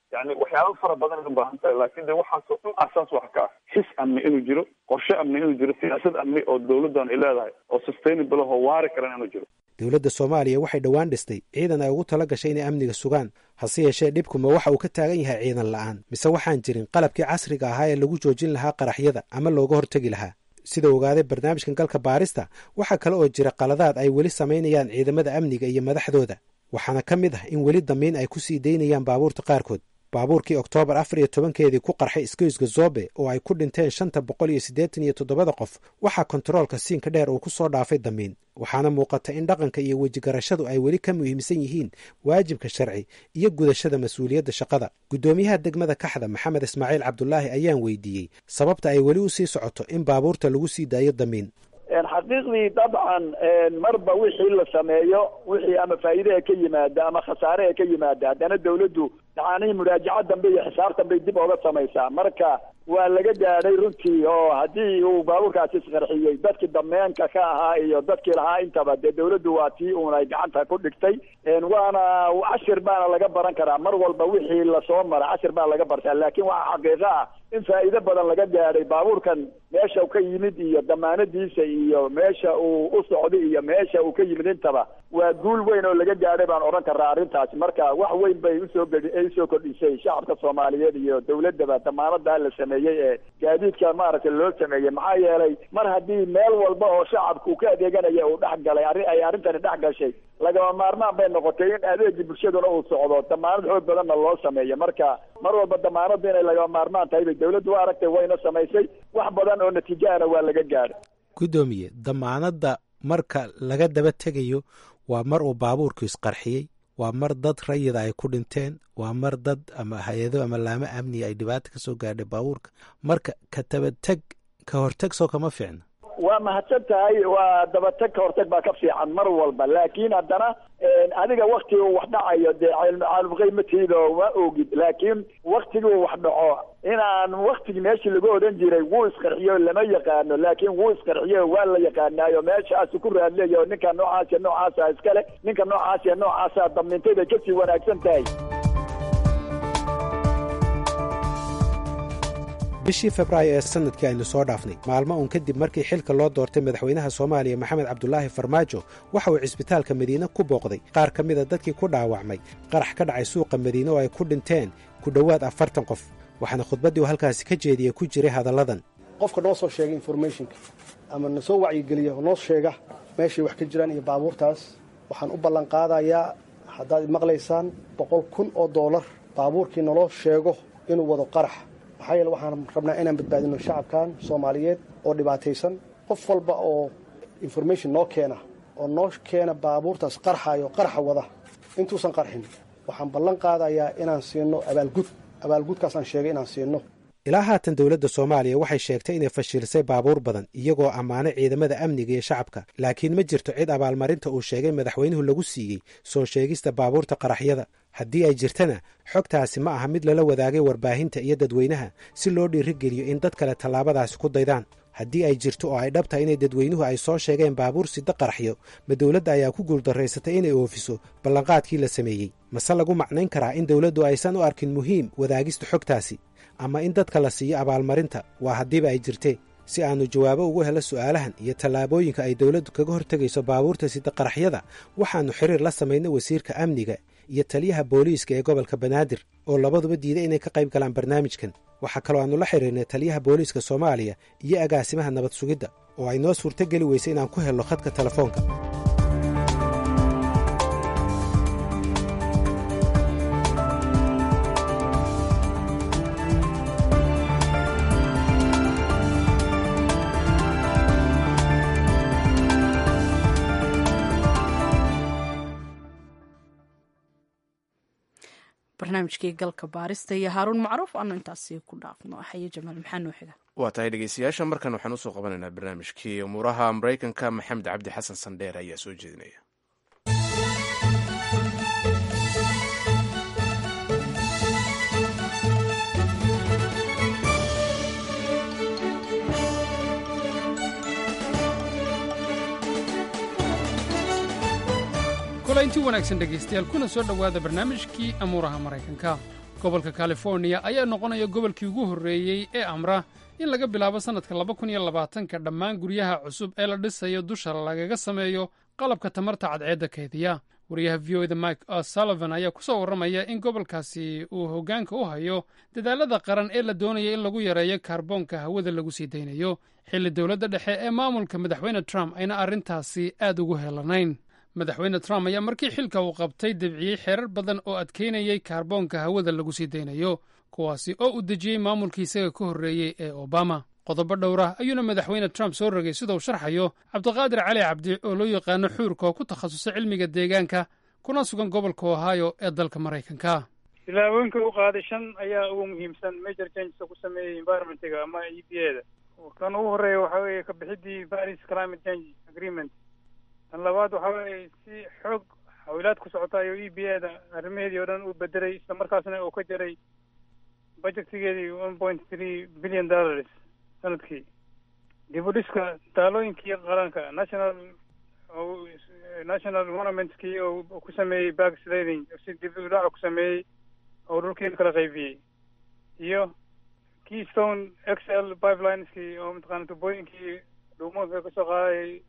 yani waxyaaba fara badan ay u baahan tahay laakiin de waxaasoo dhan asaas wax ka ah xis amni inuu jiro qorshe amni inuu jiro siyaasad amni oo dowladdan ay leedahay oo sustainable oo waari karan inuu jiro dowladda soomaaliya waxay dhowaan dhistay ciidan ay ugu tala gashay inay amniga sugaan hase yeeshee dhibkuma waxa uu ka taagan yahay ciidan la'aan mise waxaan jirin qalabkii casriga ahaa ee lagu joojin lahaa qaraxyada ama looga hortegi lahaa sida ogaaday barnaamijkan galka baarista waxaa kale oo jira qaladaad ay weli samaynayaan ciidamada amniga iyo madaxdooda waxaana ka mid ah in weli damiin ay ku sii daynayaan baabuurta qaarkood baabuurkii oktoobar afar iyo tobankeedii ku qarxay isgoyska zobe oo ay ku dhinteen shanta boqol iyo siddeetan iyo toddobada qof waxaa kontaroolka siinka dheer uu ku soo dhaafay damiin waxaana muuqata in dhaqanka iyo wejigarashadu ay weli ka muhiimsan yihiin waajibka sharci iyo gudashada mas-uuliyadda shaqada guddoomiyaha degmada kaxda maxamed ismaaciil cabdulaahi ayaan weydiiyey sababta ay weli u sii socoto in baabuurta lagu sii daayo damiin xaqiiqdii dabcan marba wixii la sameeyo wixii ama faa'iide ee ka yimaada ama khasaare ee ka yimaada haddana dawladdu yacni muraajaca dambe iyo xisaab dambey dib ooga samaysaa marka waa laga gaadhay runtii oo haddii uu baabuurkaasi isqarxiyey dadkii dameenka ka ahaa iyo dadkii lahaa intaba dee dawladdu waa tii uun ay gacanta ku dhigtay waana cashir baana laga baran karaa mar walba wixii lasoo mara cashir baa laga bartaa laakiin waxaa xaqiiqo ah in faa'iido badan laga gaadhay baabuurkan meesha uu ka yimid iyo damaanadiisa iyo meesha uu u socday iyo meesha uu ka yimid intaba waa guul weyn oo laga gaadhay baan odhan karaa arrintaasi marka wax weyn bay usoo gedi usoo kordhisay shacabka soomaaliyeed iyo dawladdaba damaanadaa la sameeyey ee gaadiidka maaragtay loo sameeyey maxaa yeelay mar haddii meel walba oo shacabku ka adeeganaya uu dhex galay arrin ay arrintani dhex gashay lagama maarmaan bay noqotay in adeegii bulshaduna uu socdo damaanad xoog badanna loo sameeyo marka mar walba damaanadu inay lagama maarmaan tahay bay dawladdu u aragtay wayna samaysay wax badan oo natiijahana waa laga gaadhay guddoomiye damaanadda marka laga daba tegayo waa mar uu baabuurku isqarxiyey waa mar dad rayida ay ku dhinteen waa mar dad ama hay-ado ama laamo amniga ay dhibaata ka soo gaadhay baabuurka marka ka dabateg ka horteg soo kama fiicna waa mahadsan tahay waa dabateg ka hortag baa ka fiican mar walba laakiin haddana adiga waktiga wax dhacayo dee caalumqaymatiido ma ogid laakiin waktigii wax dhaco inaan waktigi meeshii lagu odhan jiray wuu isqarxiyo lama yaqaano laakiin wuu isqarxiyo waa la yaqaanaayo meeshaasu ku raadleeya ninka noocaas iyo noocaasa iskale ninka noocaas iyo noocaasa damintay bay kasii wanaagsan tahay bishii febraayo ee sanadkii aynu soo dhaafnay maalmo uun kadib markii xilka loo doortay madaxweynaha soomaaliya maxamed cabdulaahi farmaajo waxa uu cisbitaalka madiine ku booqday qaar ka mida dadkii ku dhaawacmay qarax ka dhacay suuqa madiine oo ay ku dhinteen ku dhowaad afartan qof waxaana khudbaddii uu halkaasi ka jeediyey ku jiray hadalladan qofka noo soo sheega informationka ama na soo wacyigeliya noo sheega meeshay wax ka jiraan iyo baabuurtaas waxaan u ballanqaadayaa haddaad maqlaysaan boqol kun oo doolar baabuurkii naloo sheego inuu wado qarax maxaa yeele waxaan rabnaa inaan badbaadino shacabkan soomaaliyeed oo dhibaataysan qof walba oo information noo keena oo noo keena baabuurtaas qarxayo qaraxa wada intuusan qarxin waxaan ballan qaadayaa inaan siino abaalgud abaalgudkaasaan sheegay inaan siino ilaa haatan dowladda soomaaliya waxay sheegtay inay fashilisay baabuur badan iyagoo ammaanay ciidamada amniga iyo shacabka laakiin ma jirto cid abaalmarinta uu sheegay madaxweynuhu lagu siiyey soo sheegista baabuurta qaraxyada haddii ay jirtana xogtaasi ma aha mid lala wadaagay warbaahinta iyo dadweynaha si loo dhiirigeliyo in dad kale tallaabadaasi ku daydaan haddii ay jirto oo ay dhabtahay inay dadweynuhu ay soo sheegeen baabuur sida qaraxyo ma dowladda ayaa ku guuldarraysatay inay oofiso ballanqaadkii la sameeyey mase lagu macnayn karaa in dowladdu aysan u arkin muhiim wadaagista xogtaasi ama in dadka la siiyo abaalmarinta waa haddiiba ay jirtee si aannu jawaabo ugu helo su'aalahan iyo tallaabooyinka ay dowladdu kaga hortegayso baabuurta sida qaraxyada waxaannu xiriir la samaynay wasiirka amniga iyo taliyaha booliiska ee gobolka banaadir oo labaduba diiday inay ka qayb galaan barnaamijkan waxaa kaloo aannu la xiriirnay taliyaha booliiska soomaaliya iyo agaasimaha nabad sugidda oo ay noo suurtogeli weysay inaan ku helno khadka telefoonka barnaamijkii galka baarista iyo haaruun macruuf aanu intaasi ku dhaafno xaye jamaal maxaa noo xiga waa tahay dhegeystayaasha markan waxaan usoo qabanaynaa barnaamijkii umuuraha maraykanka maxamed cabdi xasan sandheer ayaa soo jeedinaya kulaynti wanaagsan dhegaystayaal kuna soo dhowaada barnaamijkii amuuraha maraykanka gobolka californiya ayaa noqonaya gobolkii ugu horreeyey ee amra in laga bilaabo sannadka laba kun iyo labaatanka dhammaan guryaha cusub ee la dhisayo dusha lagaga sameeyo qalabka tamarta cadceedda kaydiya wariyaha v o da mike sullivan ayaa ku soo warramaya in gobolkaasi uu hoggaanka u hayo dadaalada qaran ee la doonaya in lagu yareeyo kaarboonka hawada lagu sii daynayo xilli dowladda dhexe ee maamulka madaxweyne trump ayna arrintaasi aad ugu helanayn madaxweyne trump ayaa markii xilka uu qabtay debciyey xeerar badan oo adkaynayay kaarboonka hawada lagu sii daynayo kuwaasi oo uu dejiyey maamulkii isaga ka horreeyey ee obama qodobo dhowra ayuuna madaxweyne trump soo rogay sida uu sharxayo cabdiqaadir cali cabdi oo loo yaqaano xuurka oo ku takhasusay cilmiga deegaanka kuna sugan gobolka ohio ee dalka maraykanka tilaabooyinka u qaaday shan ayaa ugu muhiimsan major changes ku sameeyey environmentiga ama e p a da kan ugu horeeya waxa weeye ka bixidii paris climate change agreement tan labaad waxa weeye si xoog xawilaad ku socota ayuu e p a da arrimaheedii oo dhan u bedelay isla markaasna uu ka jaray budgetigeedii one point three billion dollars sanadkii dib u dhiska taalooyinkii qaranka national national monumentskii oo ku sameeyey backsliding si dib u dhaca ku sameeyey oo dhulkii kala qaybiyey iyo keystone x l pipelineski oo mataqaana tubooyinkii dhuumoonka kasoo qaadayay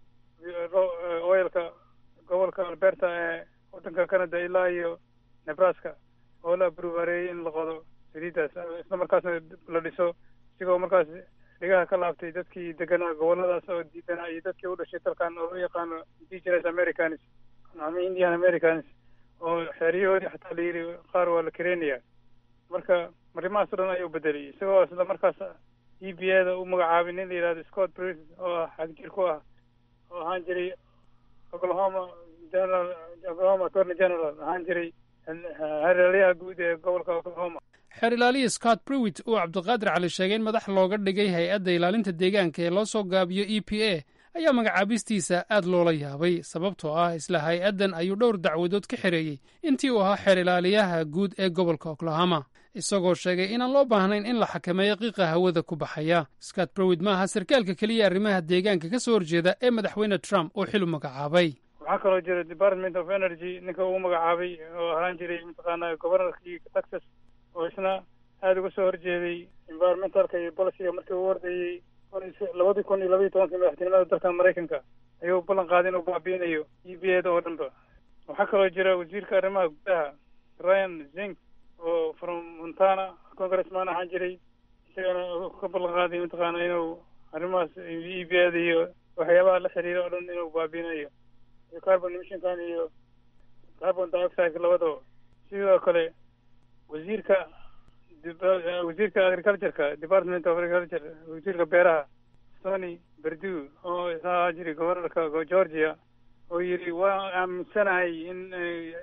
oilka gobolka alberta ee waddanka canada ilaa iyo nebraska oo la abruvareeyey in la qodo saliidaas isla markaasna la dhiso isigoo markaas dhigaha ka laabtay dadkii deganaa goboladaas oo diidanaa iyo dadkii u dhashay dalkan oo loo yaqaano indigenous americans ama indian americans oo xeeryahoodii xataa la yidhi qaar waa la kareynaya marka arrimahaas o dhan ayuu bedelay isagoo isla markaas e b a da u magacaabay nin la yidhahdo scott bris oo ah xagjir ku ah oo ahaan jiray oklahoma general oklahoma attorney general ahaan jiray hareerayaha guud ee gobolka oklahoma xeer ilaaliya scott brewit uu cabdiqaadir cali sheegay in madax looga dhigay hay-adda ilaalinta deegaanka ee loo soo gaabiyo e p a ayaa magacaabistiisa aad loola yaabay sababtoo ah isla hay-addan ayuu dhowr dacwadood ka xereeyey intii uu ahaa xeer ilaaliyaha guud ee gobolka oklahoma isagoo sheegay inaan loo baahnayn in la xakameeyo qiiqa hawada ku baxaya scott brewit ma aha sarkaalka keliya arrimaha deegaanka ka soo horjeeda ee madaxweyne trump uu xil u magacaabay waxaa kaloo jira department of energy ninka uu magacaabay oo ahaan jiray mataqaana governorkii texas oo isna aada uga soo horjeeday environmentalka iyo boliciga markii uu ordayey labadii kun iyo labaiyi tobankii madaxtinimada dalka maraykanka ayuu ballan qaaday inuu baabiinayo e b a da oo dhanba waxaa kaloo jira wasiirka arrimaha gudaha ryan zink oo from montana congressman ahaan jiray isagana ka ballan qaaday mataqaana inuu arrimahaas e b a da iyo waxyaabaha la xiriira oo dhan inuu baabiinayo iyo carbon emissionkan iyo carbon dioxide labadaba sidoo kale wasiirka wasiirka agricultureka department of agriculture wasiirka beeraha tony berdu oo isna ahaa jiray governorka georgia oo yidhi waa aaminsanahay in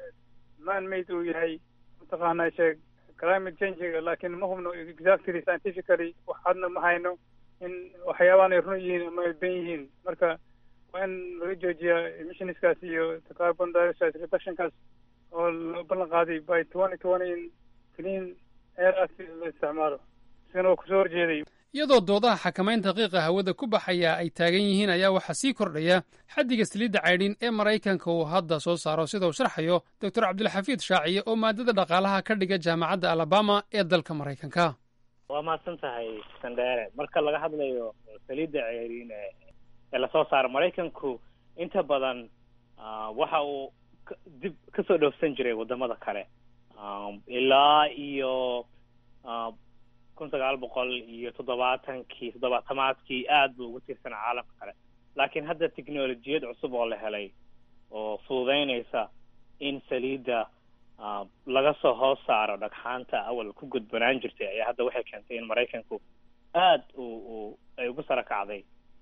man made uu yahay mataqaana sheeg climate changiga laakiin ma hubno exactly scientifically wax hadna ma hayno in waxyaabahan ay run yihiin ama ay ben yihiin marka waa in laga joojiyaa emissionskaas iyo carbon dioxide reductionkaas oo loo ballan qaaday by twenty twenty in clean air act la isticmaalo isagana waa kusoo horjeeday iyadoo doodaha xakamaynta qiiqa hawada ku baxaya ay taagan yihiin ayaa waxaa sii kordhaya xaddiga saliidda caydhin ee maraykanka uu hadda soo saaro sida uu sharxayo doctor cabdilxafiid shaaciye oo maadada dhaqaalaha ka dhiga jaamacadda alabama ee dalka maraykanka waa mahadsan tahay sandheere marka laga hadlayo saliidda ceeriin ee lasoo saaro maraykanku inta badan waxa uu dib kasoo dhoofsan jiray wadamada kale ilaa iyo kun sagaal boqol iyo toddobaatankii toddobaatamaadkii aad buu ugu tiirsanaa caalamka kale laakiin hadda technolojiyad cusub oo la helay oo fududeynaysa in saliidda laga soo hoos saaro dhagxaanta awal ku gudbanaan jirtay ayaa hadda waxay keentay in maraykanku aad u u ay ugu sara kacday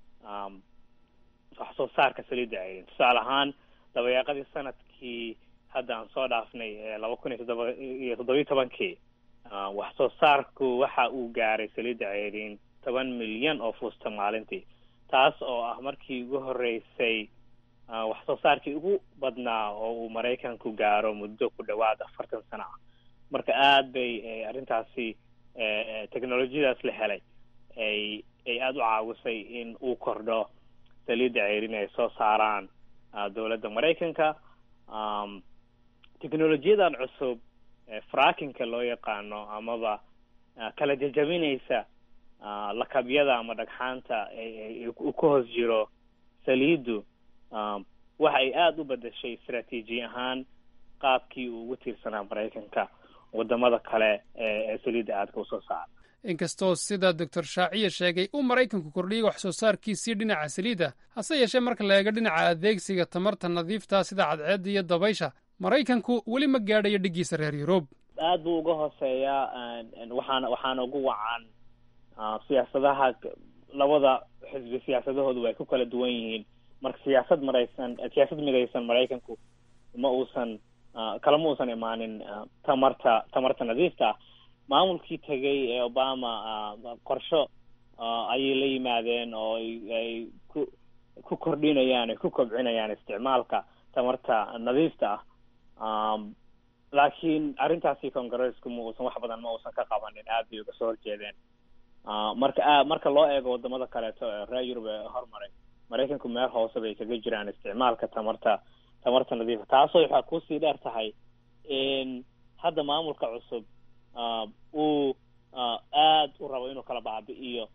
wax soo saarka saliidda ceydin tusaale ahaan dabayaaqadii sanadkii hadda aan soo dhaafnay ee laba kun iyo toddoba iyo toddobiyi tobankii wax soo saarku waxa uu gaaray saliidda ceydin toban milyan oo fuusta maalintii taas oo ah markii ugu horreysay wax soo saarkii ugu badnaa oo uu maraykanku gaaro muddo ku dhawaad afartan sano ah marka aad bay arrintaasi technolojiyadaas la helay ay ay aada u caawisay in uu kordho saliidda ceyrin ay soo saaraan dowladda maraykanka technolojiyadan cusub frackinka loo yaqaano amaba kala jajabinaysa lakabyada ama dhagxaanta ku hoos jiro saliidu waxa ay aada u bedeshay istraatiiji ahaan qaabkii uu ugu tiirsanaa maraykanka wadamada kale ee saliidda aadka usoo saara inkastoo sida doctor shaaciye sheegay uu maraykanku kordhiyey wax soo saarkiisii dhinaca saliidda hase yeeshee marka la eego dhinaca adeegsiga tamarta nadiifta sida cadceedda iyo dabaysha maraykanku weli ma gaadhayo dhiggiisa reer yurub aad buu uga hooseeyaa waxaana waxaana ugu wacan siyaasadaha labada xisbi siyaasadahoodu way ku kala duwan yihiin marka siyaasad maraysan siyaasad midaysan maraykanku ma uusan kalama uusan imaanin tamarta tamarta nadiifta ah maamulkii tegay ee obama qorsho ayay la yimaadeen oo ay ku ku kordhinayaan ay ku kobcinayaan isticmaalka tamarta nadiifta ah laakiin arrintaasi congressku ma uusan wax badan ma uusan ka qabanin aad bay uga soo horjeedeen marka marka loo eego wadamada kaleeto ee reer yurub ee hormaray maraykanku meel hoose bay kaga jiraan isticmaalka tamarta tamarta nadiifa taasoo waxaa kusii dheer tahay in hadda maamulka cusub uu aad u rabo inuu kala baabi'iyo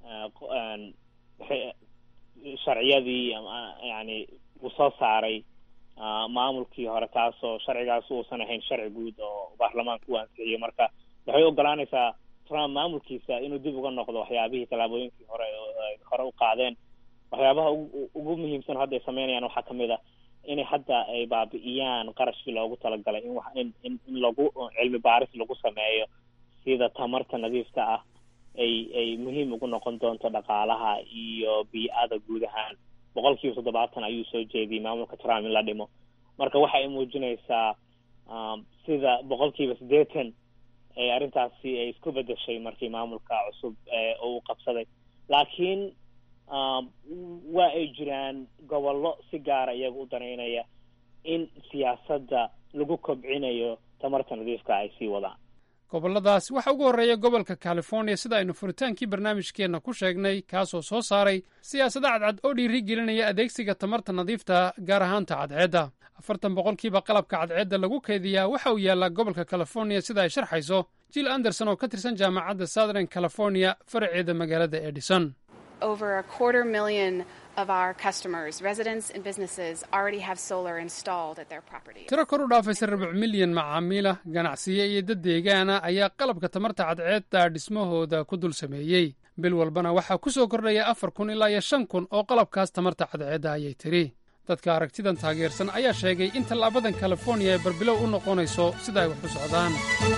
sharciyadii yani uu soo saaray maamulkii hore taasoo sharcigaas uusan ahayn sharci guud oo baarlamaanka u ansixiyey marka waxay ogolaanaysaa trump maamulkiisa inuu dib uga noqdo waxyaabihii tallaabooyinkii hore hore u qaadeen waxyaabaha ugu muhiimsan hadda ay sameynayaan waxaa kamid a inay hadda ay baabi'iyaan qarashkii loogu talagalay in in in in lagu cilmi baaris lagu sameeyo sida tamarta nadiifta ah ay ay muhiim ugu noqon doonto dhaqaalaha iyo bii-ada guud ahaan boqol kiiba toddobaatan ayuu soo jeediyey maamulka trump in la dhimo marka waxa ay muujinaysaa sida boqol kiiba siddeetan ee arrintaasi ay isku bedeshay markii maamulka cusub uu qabsaday laakiin waa ay jiraan gobollo si gaara iyaga u danaynaya in siyaasadda lagu kobcinayo tamarta nadiifka ay sii wadaan gobolladaasi waxaa ugu horreeya gobolka californiya sida aynu furitaankii barnaamijkeenna ku sheegnay kaasoo soo saaray siyaasado cadcad oo dhiiri gelinaya adeegsiga tamarta nadiifta gaar ahaanta cadceedda afartan boqolkiiba qalabka cadceedda lagu kaydiyaa waxa uu yaallaa gobolka californiya sida ay sharxayso jill anderson oo ka tirsan jaamacadda southern california faraceeda magaalada edison over a quarter million of our customers, residents and businesses, already have solar installed at their property. tiro kor u dhaafaysa rubuc milyan macaamiila ganacsiye iyo dad deegaana ayaa qalabka tamarta cadceedda dhismahooda ku dul sameeyey bil walbana waxaa ku soo kordhaya afar kun ilaa iyo shan kun oo qalabkaas tamarta cadceedda ayay tiri dadka aragtidan taageersan ayaa sheegay in tallaabadan californiya ay barbilow u noqonayso sida ay wax u socdaan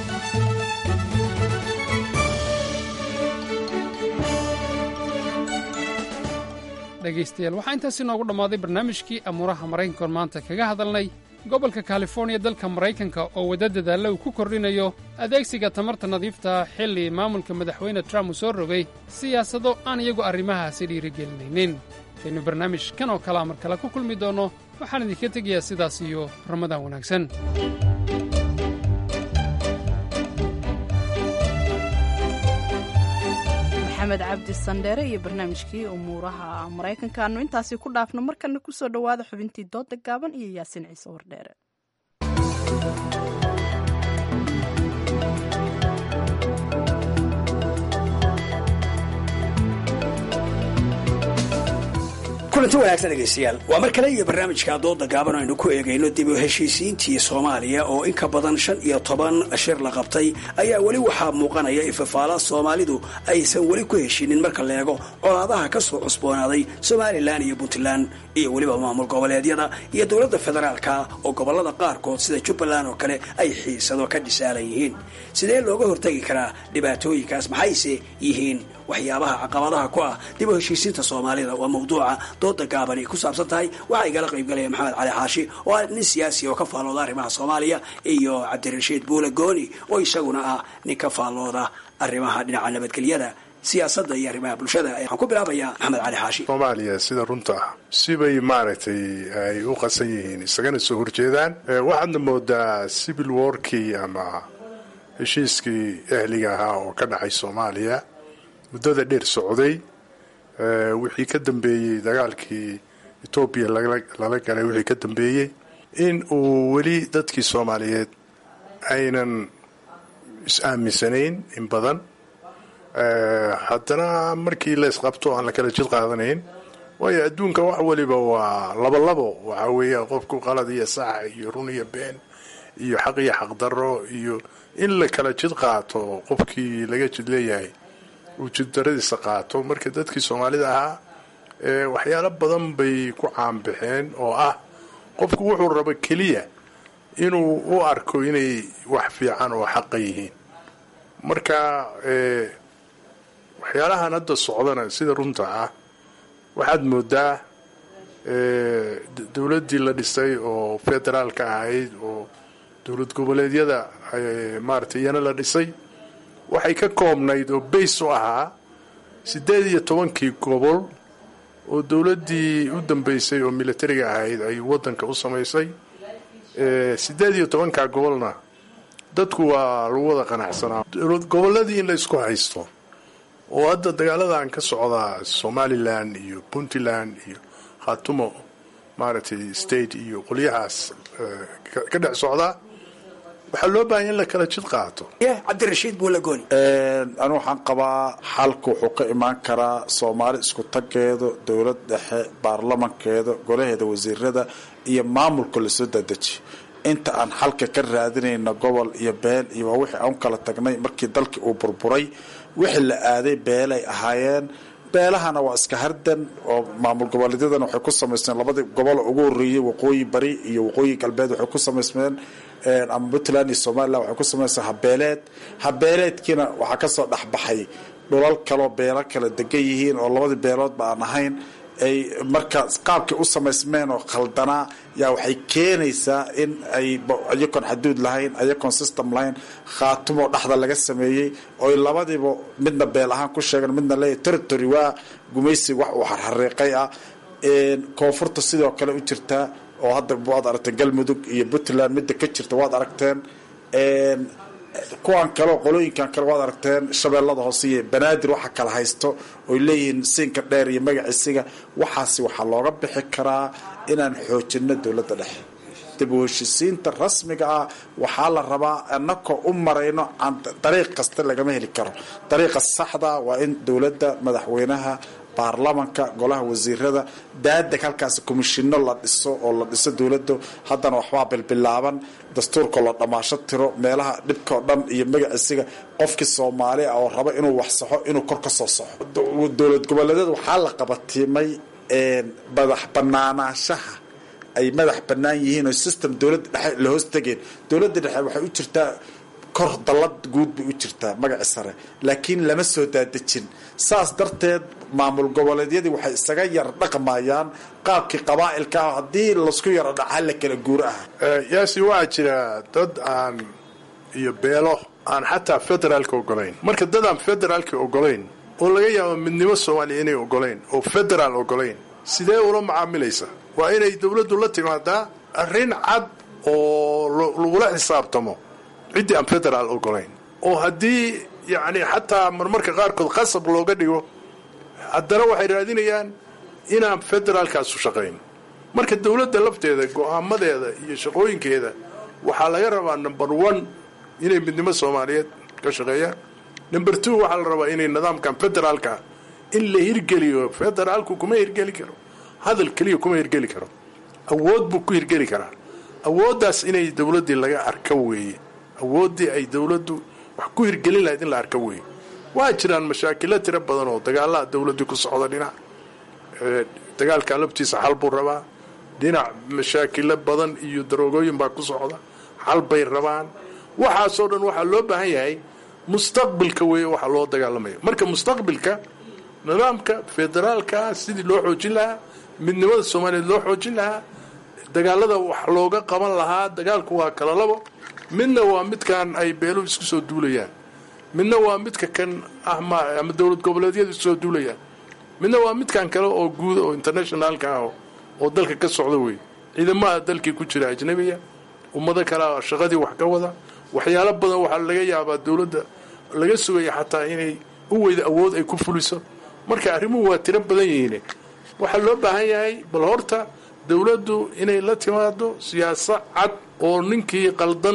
dhegaystayaal waxaa intaasi noogu dhammaaday barnaamijkii amuuraha maraykankoon maanta kaga hadalnay gobolka californiya dalka maraykanka oo wadda dadaalla uu ku kordhinayo adeegsiga tamarta nadiifta xilli maamulka madaxweyne trump uu soo rogay siyaasado aan iyagu arrimahaasi dhiirigelinaynin kaynu barnaamij kan oo kalea mar kale ku kulmi doonno waxaan idinka tegayaa sidaas iyo ramadaan wanaagsan maxamed cabdi sandheere iyo barnaamijkii umuuraha maraykanka aanu intaasi ku dhaafno markana kusoo dhowaada xubintii dooda gaaban iyo yaasin ciise wardheere kulanti wanaagsan dhegaystayaal waa mar kale iyo barnaamijka dooda gaaban aynu ku eegayno dib u heshiisiintii soomaaliya oo in ka badan shan iyo toban shir la qabtay ayaa weli waxaa muuqanaya ifafaala soomaalidu aysan weli ku heshinin marka la eego colaadaha ka soo cusboonaaday somalilan iyo puntland iyo weliba maamul goboleedyada iyo dowladda federaalka oo gobolada qaarkood sida jubbaland oo kale ay xiisado ka dhisaalan yihiin sidee looga hortagi karaa dhibaatooyinkaas maxayse yihiin waxyaabaha caqabadaha ku ah dib u heshiisiinta soomaalida waa mawduuca dooda gaabani ku saabsan tahay waxaa igala qaybgalaya maxamed cali xaashi oo ah nin siyaasi oo ka faallooda arrimaha soomaaliya iyo cabdirashiid buule gooni oo isaguna ah nin ka faallooda arrimaha dhinaca nabadgelyada siyaasadda iyo arrimaha bulshada waxaan ku bilaabayaa maxamed cali xaashi soomaaliya sida runta ah sibay maaragtay ay u qasan yihiin isagana soo horjeedaan waxaadna moodaa civil warkii ama heshiiskii ehliga ahaa oo ka dhacay soomaaliya muddada dheer socday wixii ka dambeeyey dagaalkii etoobiya lala galay wixii ka dambeeyey in uu weli dadkii soomaaliyeed aynan is-aaminsanayn in badan haddana markii la isqabto aan la kala jid qaadanayn waayo adduunka wax waliba waa labolabo waxaa weeya qofku qalad iyo sax iyo run iyo been iyo xaq iyo xaqdarro iyo in la kala jid qaato qofkii laga jid leeyahay uu jiddaradiisa qaato marka dadkii soomaalida ahaa waxyaalo badan bay ku caanbaxeen oo ah qofku wuxuu rabo keliya inuu u arko inay wax fiican oo xaqa yihiin marka waxyaalahan hadda socdana sida runta ah waxaad moodaa dowladdii la dhisay oo federaalka ahayd oo dowlad goboleedyada maaragtay iyana la dhisay waxay ka koobnayd oo bays u ahaa siddeed iyo tobankii gobol oo dowladdii u dambeysay oo militariga ahayd ay waddanka u samaysay siddeed iyo tobankaa gobolna dadku waa lagu wada qanacsanaa gobolladii in la isku haysto oo hadda dagaaladan ka socdaa somalilan iyo puntland iyo khatumo maaragtay state iyo qolyahaas ka dhex socdaa waxaa loo baahanya in la kala jid qaato cabdirashiid buulagooni anu waxaan qabaa xalka wuxuu ka imaan karaa soomaali isku tageedo dowlad dhexe baarlamankeeda golaheeda wasiirada iyo maamulka lasoo dadeji inta aan xalka ka raadinayna gobol iyo beel iyo waa wixii aan kala tagnay markii dalkii uu burburay wixii la aaday beelay ahaayeen beelahana waa iska hardan oo maamul goboleedyadana waxay ku samaysmeen labadii gobol ugu horeeyey waqooyi bari iyo waqooyi galbeed waxay ku samaysmeen ama puntland iyo somalilan waxay ku samaysmeen habeeleed habeeleedkiina waxaa kasoo dhexbaxay dhulal kaloo beelo kala degan yihiin oo labadii beeloodba aan ahayn ay marka qaabkay u samaysmeen oo khaldanaa yaa waxay keenaysaa in ay ayakoon xaduud lahayn ayakoon system lahayn khaatumo dhexda laga sameeyey oy labadiiba midna beel ahaan ku sheegan midna leeyahy territory waa gumaysi wax uu xarxariiqay ah koonfurta sidoo kale u jirtaa oo hadda waad aragteen galmudug iyo puntland midda ka jirta waad aragteen kuwan kale qolooyinkan kale waad aragteen shabeellada hoose iyo banaadir waxa kala haysto oy leeyihiin siinka dheer iyo magaciisiga waxaasi waxaa looga bixi karaa inaan xoojino dowladda dhexe dib u heshisiinta rasmiga ah waxaa la rabaa anakoo u marayno dariiq kasta lagama heli karo dariiqa saxda waa in dowladda madaxweynaha baarlamanka golaha wasiirada daadeg halkaas komishino la dhiso oo la dhiso dowladda haddana waxbaa bilbilaaban dastuurka la dhammaasho tiro meelaha dhibka oo dhan iyo magaciisiga qofkii soomaali ah oo raba inuu wax saxo inuu kor ka soo saxo dowlad goboleedyada waxaa la qabatiimay madax banaanaanshaha ay madax bannaan yihiin oo system dowladda dhexe la hoos tegeen dowladda dhexe waxay u jirtaa kor dallad guud bay u jirtaa magaci sare laakiin lama soo daadejin saas darteed maamul goboleedyadii waxay isaga yar dhaqmayaan qaabkii qabaa'ilka ah haddii lasku yaro dhaca la kala guur ah yaasi waxaa jira dad aan iyo beelo aan xataa federaalka ogolayn marka dad aan federaalka ogolayn oo laga yaabo midnimo soomaaliya inay ogolayn oo federaal ogolayn sidee ula macaamilaysa waa inay dowladdu la timaadaa arrin cad oo lagula xisaabtamo ciddii aan federaal ogolayn oo haddii yacni xataa marmarka qaarkood qasab looga dhigo haddana waxay raadinayaan inaan federaalkaasu shaqayn marka dowladda lafteeda go-aamadeeda iyo shaqooyinkeeda waxaa laga rabaa number one inay midnimo soomaaliyeed ka shaqeeyaan number two waxaa la rabaa inay nidaamkan federaalka in la hirgeliyo federaalku kuma hirgeli karo hadal keliya kuma hirgeli karo awood buu ku hirgeli karaa awooddaas inay dowladdii laga arka weeye awooddii ay dowladdu wax ku hirgelin lahayd in la arka weeye waa jiraan mashaakilo tiro badan oo dagaalaha dowladdii ku socda dhinac dagaalka laftiisa xal buu rabaa dhinac mashaakilo badan iyo daroogooyin baa ku socda xal bay rabaan waxaasoo dhan waxaa loo baahan yahay mustaqbilka weeye waxa loo dagaalamaya marka mustaqbilka nidaamka federaalka sidii loo xoojin lahaa midnimada soomaaliyeed loo xoojin lahaa dagaalada wax looga qaban lahaa dagaalku waa kala labo midna waa midkan ay beeluhu isku soo duulayaan midna waa midka kan ah ama dowlad goboleedyadu isku soo duulayaan midna waa midkan kale oo guud oo internationaalka ah oo dalka ka socda wey ciidamaha dalkii ku jira ajnabiya ummado kalea shaqadii wax ka wada waxyaalo badan waxaa laga yaabaa dowladda laga sugaya xataa inay u weyda awood ay ku fuliso marka arrimuhu waa tiro badan yihiin waxaa loo baahan yahay bal horta dowladdu inay la timaado siyaasad cad oo ninkii qaldan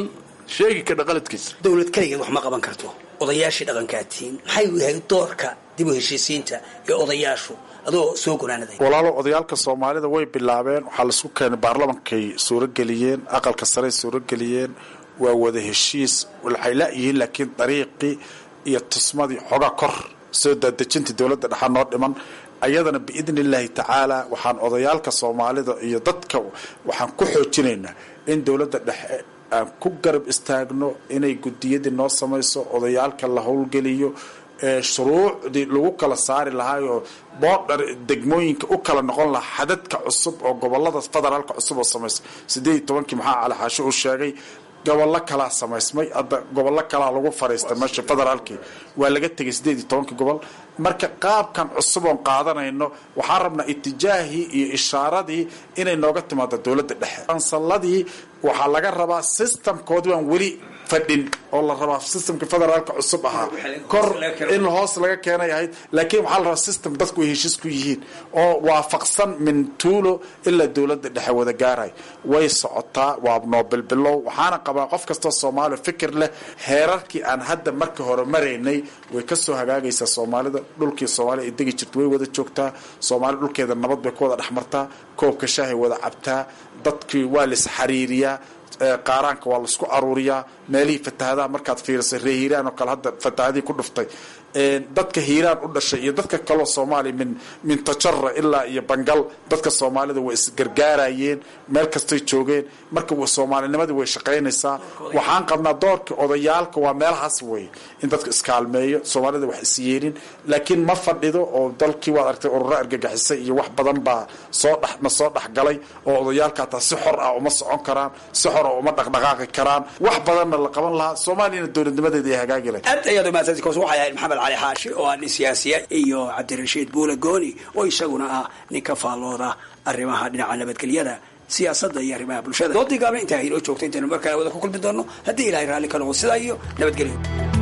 sheegi kadha qaladkiisa dowlad keligeed wax ma qaban karto odayaashii dhaqankaatiin maxay u yahay doorka dib u heshiisiinta ee odayaashu adoo soo gonaanaday walaalo odayaalka soomaalida way bilaabeen waxaa laisku keenay baarlamankay suurageliyeen aqalka sarey suurageliyeen waa wada heshiis waxay la-yihiin laakiin dariiqii iyo tusmadii xoga kor soo daadejintii dowladda dhexaa noo dhiman ayadana biidni illaahi tacaala waxaan odayaalka soomaalida iyo dadka waxaan ku xoojinaynaa in dowladda dhexe aan ku garab istaagno inay gudiyadii noo samayso odayaalka la howlgeliyo ee shuruucdii lagu kala saari lahaayoo boodhar degmooyinka u kala noqon lahaa xadadka cusub oo gobolada federaalka cusub oo samaysa sideed iyo tobankii maxaa cali xaashi uu sheegay gobollo kalaa samaysmay hadda gobollo kalaa lagu fariistay meesha federaalkii waa laga tegay sideed iyo tobankii gobol marka qaabkan cusub oon qaadanayno waxaan rabnaa itijaahii iyo ishaaradii inay nooga timaado dowladda dhexe kansaladii waxaa laga rabaa systemkoodii baan weli fadhin oo la rabaa systemka federaalka cusub ahaa kor in hoos laga keenay ahayd laakiin waxaa la rabaa system dadku ay heshiis ku yihiin oo waafaqsan min tuulo ilaa dowladda dhexe wada gaaray way socotaa waa noobilbilow waxaana qabaa qof kastoo soomaaliya fikir leh heerarkii aan hadda marka hore maraynay way kasoo hagaagaysaa soomaalida dhulkii soomaaliya ay degi jirta way wada joogtaa soomaalida dhulkeeda nabad bay ku wada dhex martaa koobka shaahay wada cabtaa dadkii waa lis xariiriyaa qaaraanka waa laisku aruuriyaa meelihii fatahadaha markaad fiirisay ree hiiraan oo kale hadda fatahadihii ku dhuftay dadka hiiraan u dhashay iyo dadka kaloo soomaaliya min min tajara ilaa iyo bangal dadka soomaalida way isgargaarayeen meel kastay joogeen marka soomaalinimadii way shaqaynaysaa waxaan qabnaa doorka odayaalka waa meelahaas wey in dadka iskaalmeeyo soomaalida wax isyeelin laakiin ma fadhido oo dalkii waad argtay ururo argagixisay iyo wax badan baa soo dhex na soo dhexgalay oo odayaalka hataa si xor ah uma socon karaan si xor ah uma dhaqdhaqaaqi karaan wax badanna la qaban lahaa soomaaliyana dowladnimadeeda ay hagaagi lahayd aad ayaad umahadsanti koos waxay ahayd maxamed cali xaashi oo ah nin siyaasiya iyo cabdirashiid buule gooni oo isaguna ah nin ka faallooda arrimaha dhinaca nabadgelyada siyaasadda iyo arrimaha bulshada doodii gaabna intaa inoo joogta intaynu mar kale wada ku kulmi doono haddii ilahay raalli ka noqdo sidaa iyo nabadgelyo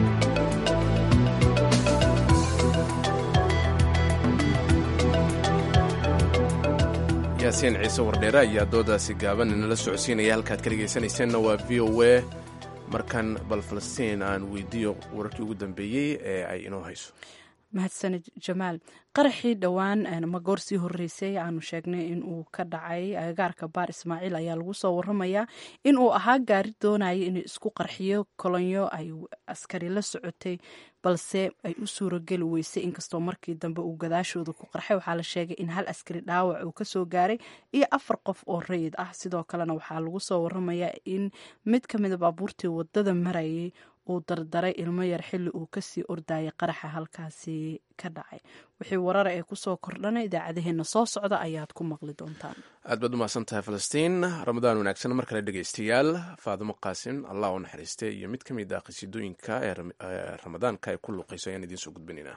yaasiin ciise wardheere ayaa doodaasi gaaban inala socodsiinaya halkaad ka dhegaysanayseena waa v o a markan bal falastiin aan weydiiyo wararkii ugu dambeeyey ee ay inoo hayso mahadsanid jamaal qaraxii dhowaan ma goor sii horeysay aanu sheegnay in uu ka dhacay agagaarka baar ismaaciil ayaa lagu soo waramayaa in uu ahaa gaari doonaya inuu isku qarxiyo kolonyo ay askari la socotay balse ay u suurageli weysay inkastoo markii dambe uu gadaashooda ku qarxay waxaa la sheegay in hal askari dhaawac uu kasoo gaaray iyo afar qof oo rayid ah sidoo kalena waxaa lagu soo waramayaa in mid ka mida baabuurtii wadada marayay uu dardaray ilmo yar xilli uu kasii ordayay qaraxa halkaasi ka dhacay wixii warara ee kusoo kordhana idaacadaheena soo socda ayaad ku maqli doontaan aad baad umahadsan tahay falastiin ramadaan wanaagsan mar kale dhegaystayaal faadimo qaasim allah u naxariiste iyo mid ka mid ah qhasiidooyinka ee ramadaanka ay ku luuqayso ayaan idiin soo gudbinaynaa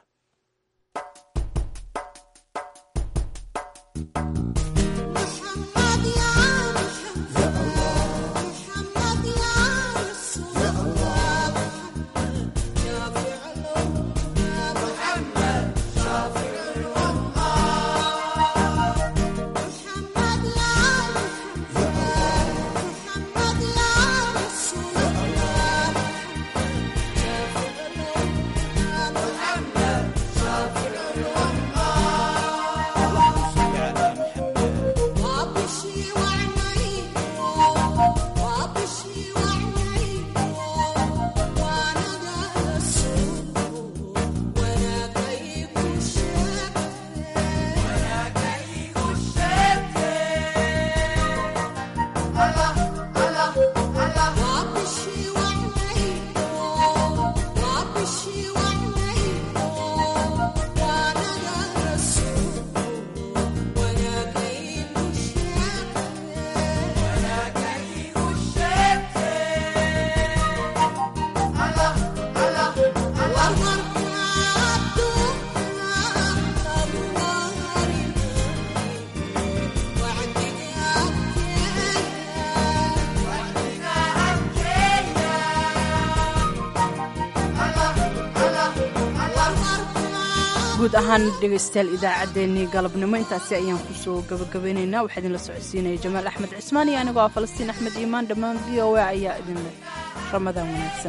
guud ahaan dhegaystayaal idaacaddeenii galabnimo intaasi ayaan kusoo gabagabeynaynaa waxaa idinla socodsiinaya jamaal axmed cismaan iyo anigoo ah falastiin axmed iimaan dhammaan v o a ayaa idin leh ramadaan wanaagsan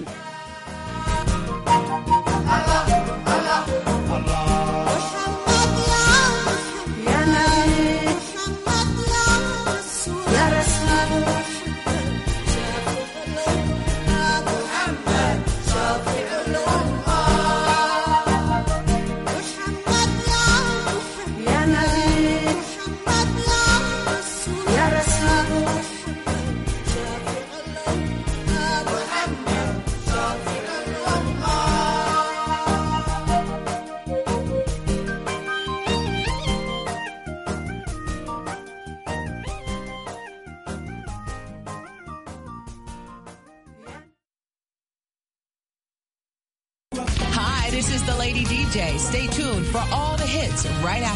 Hi, this is the Lady DJ. Stay tuned for all the hits right after.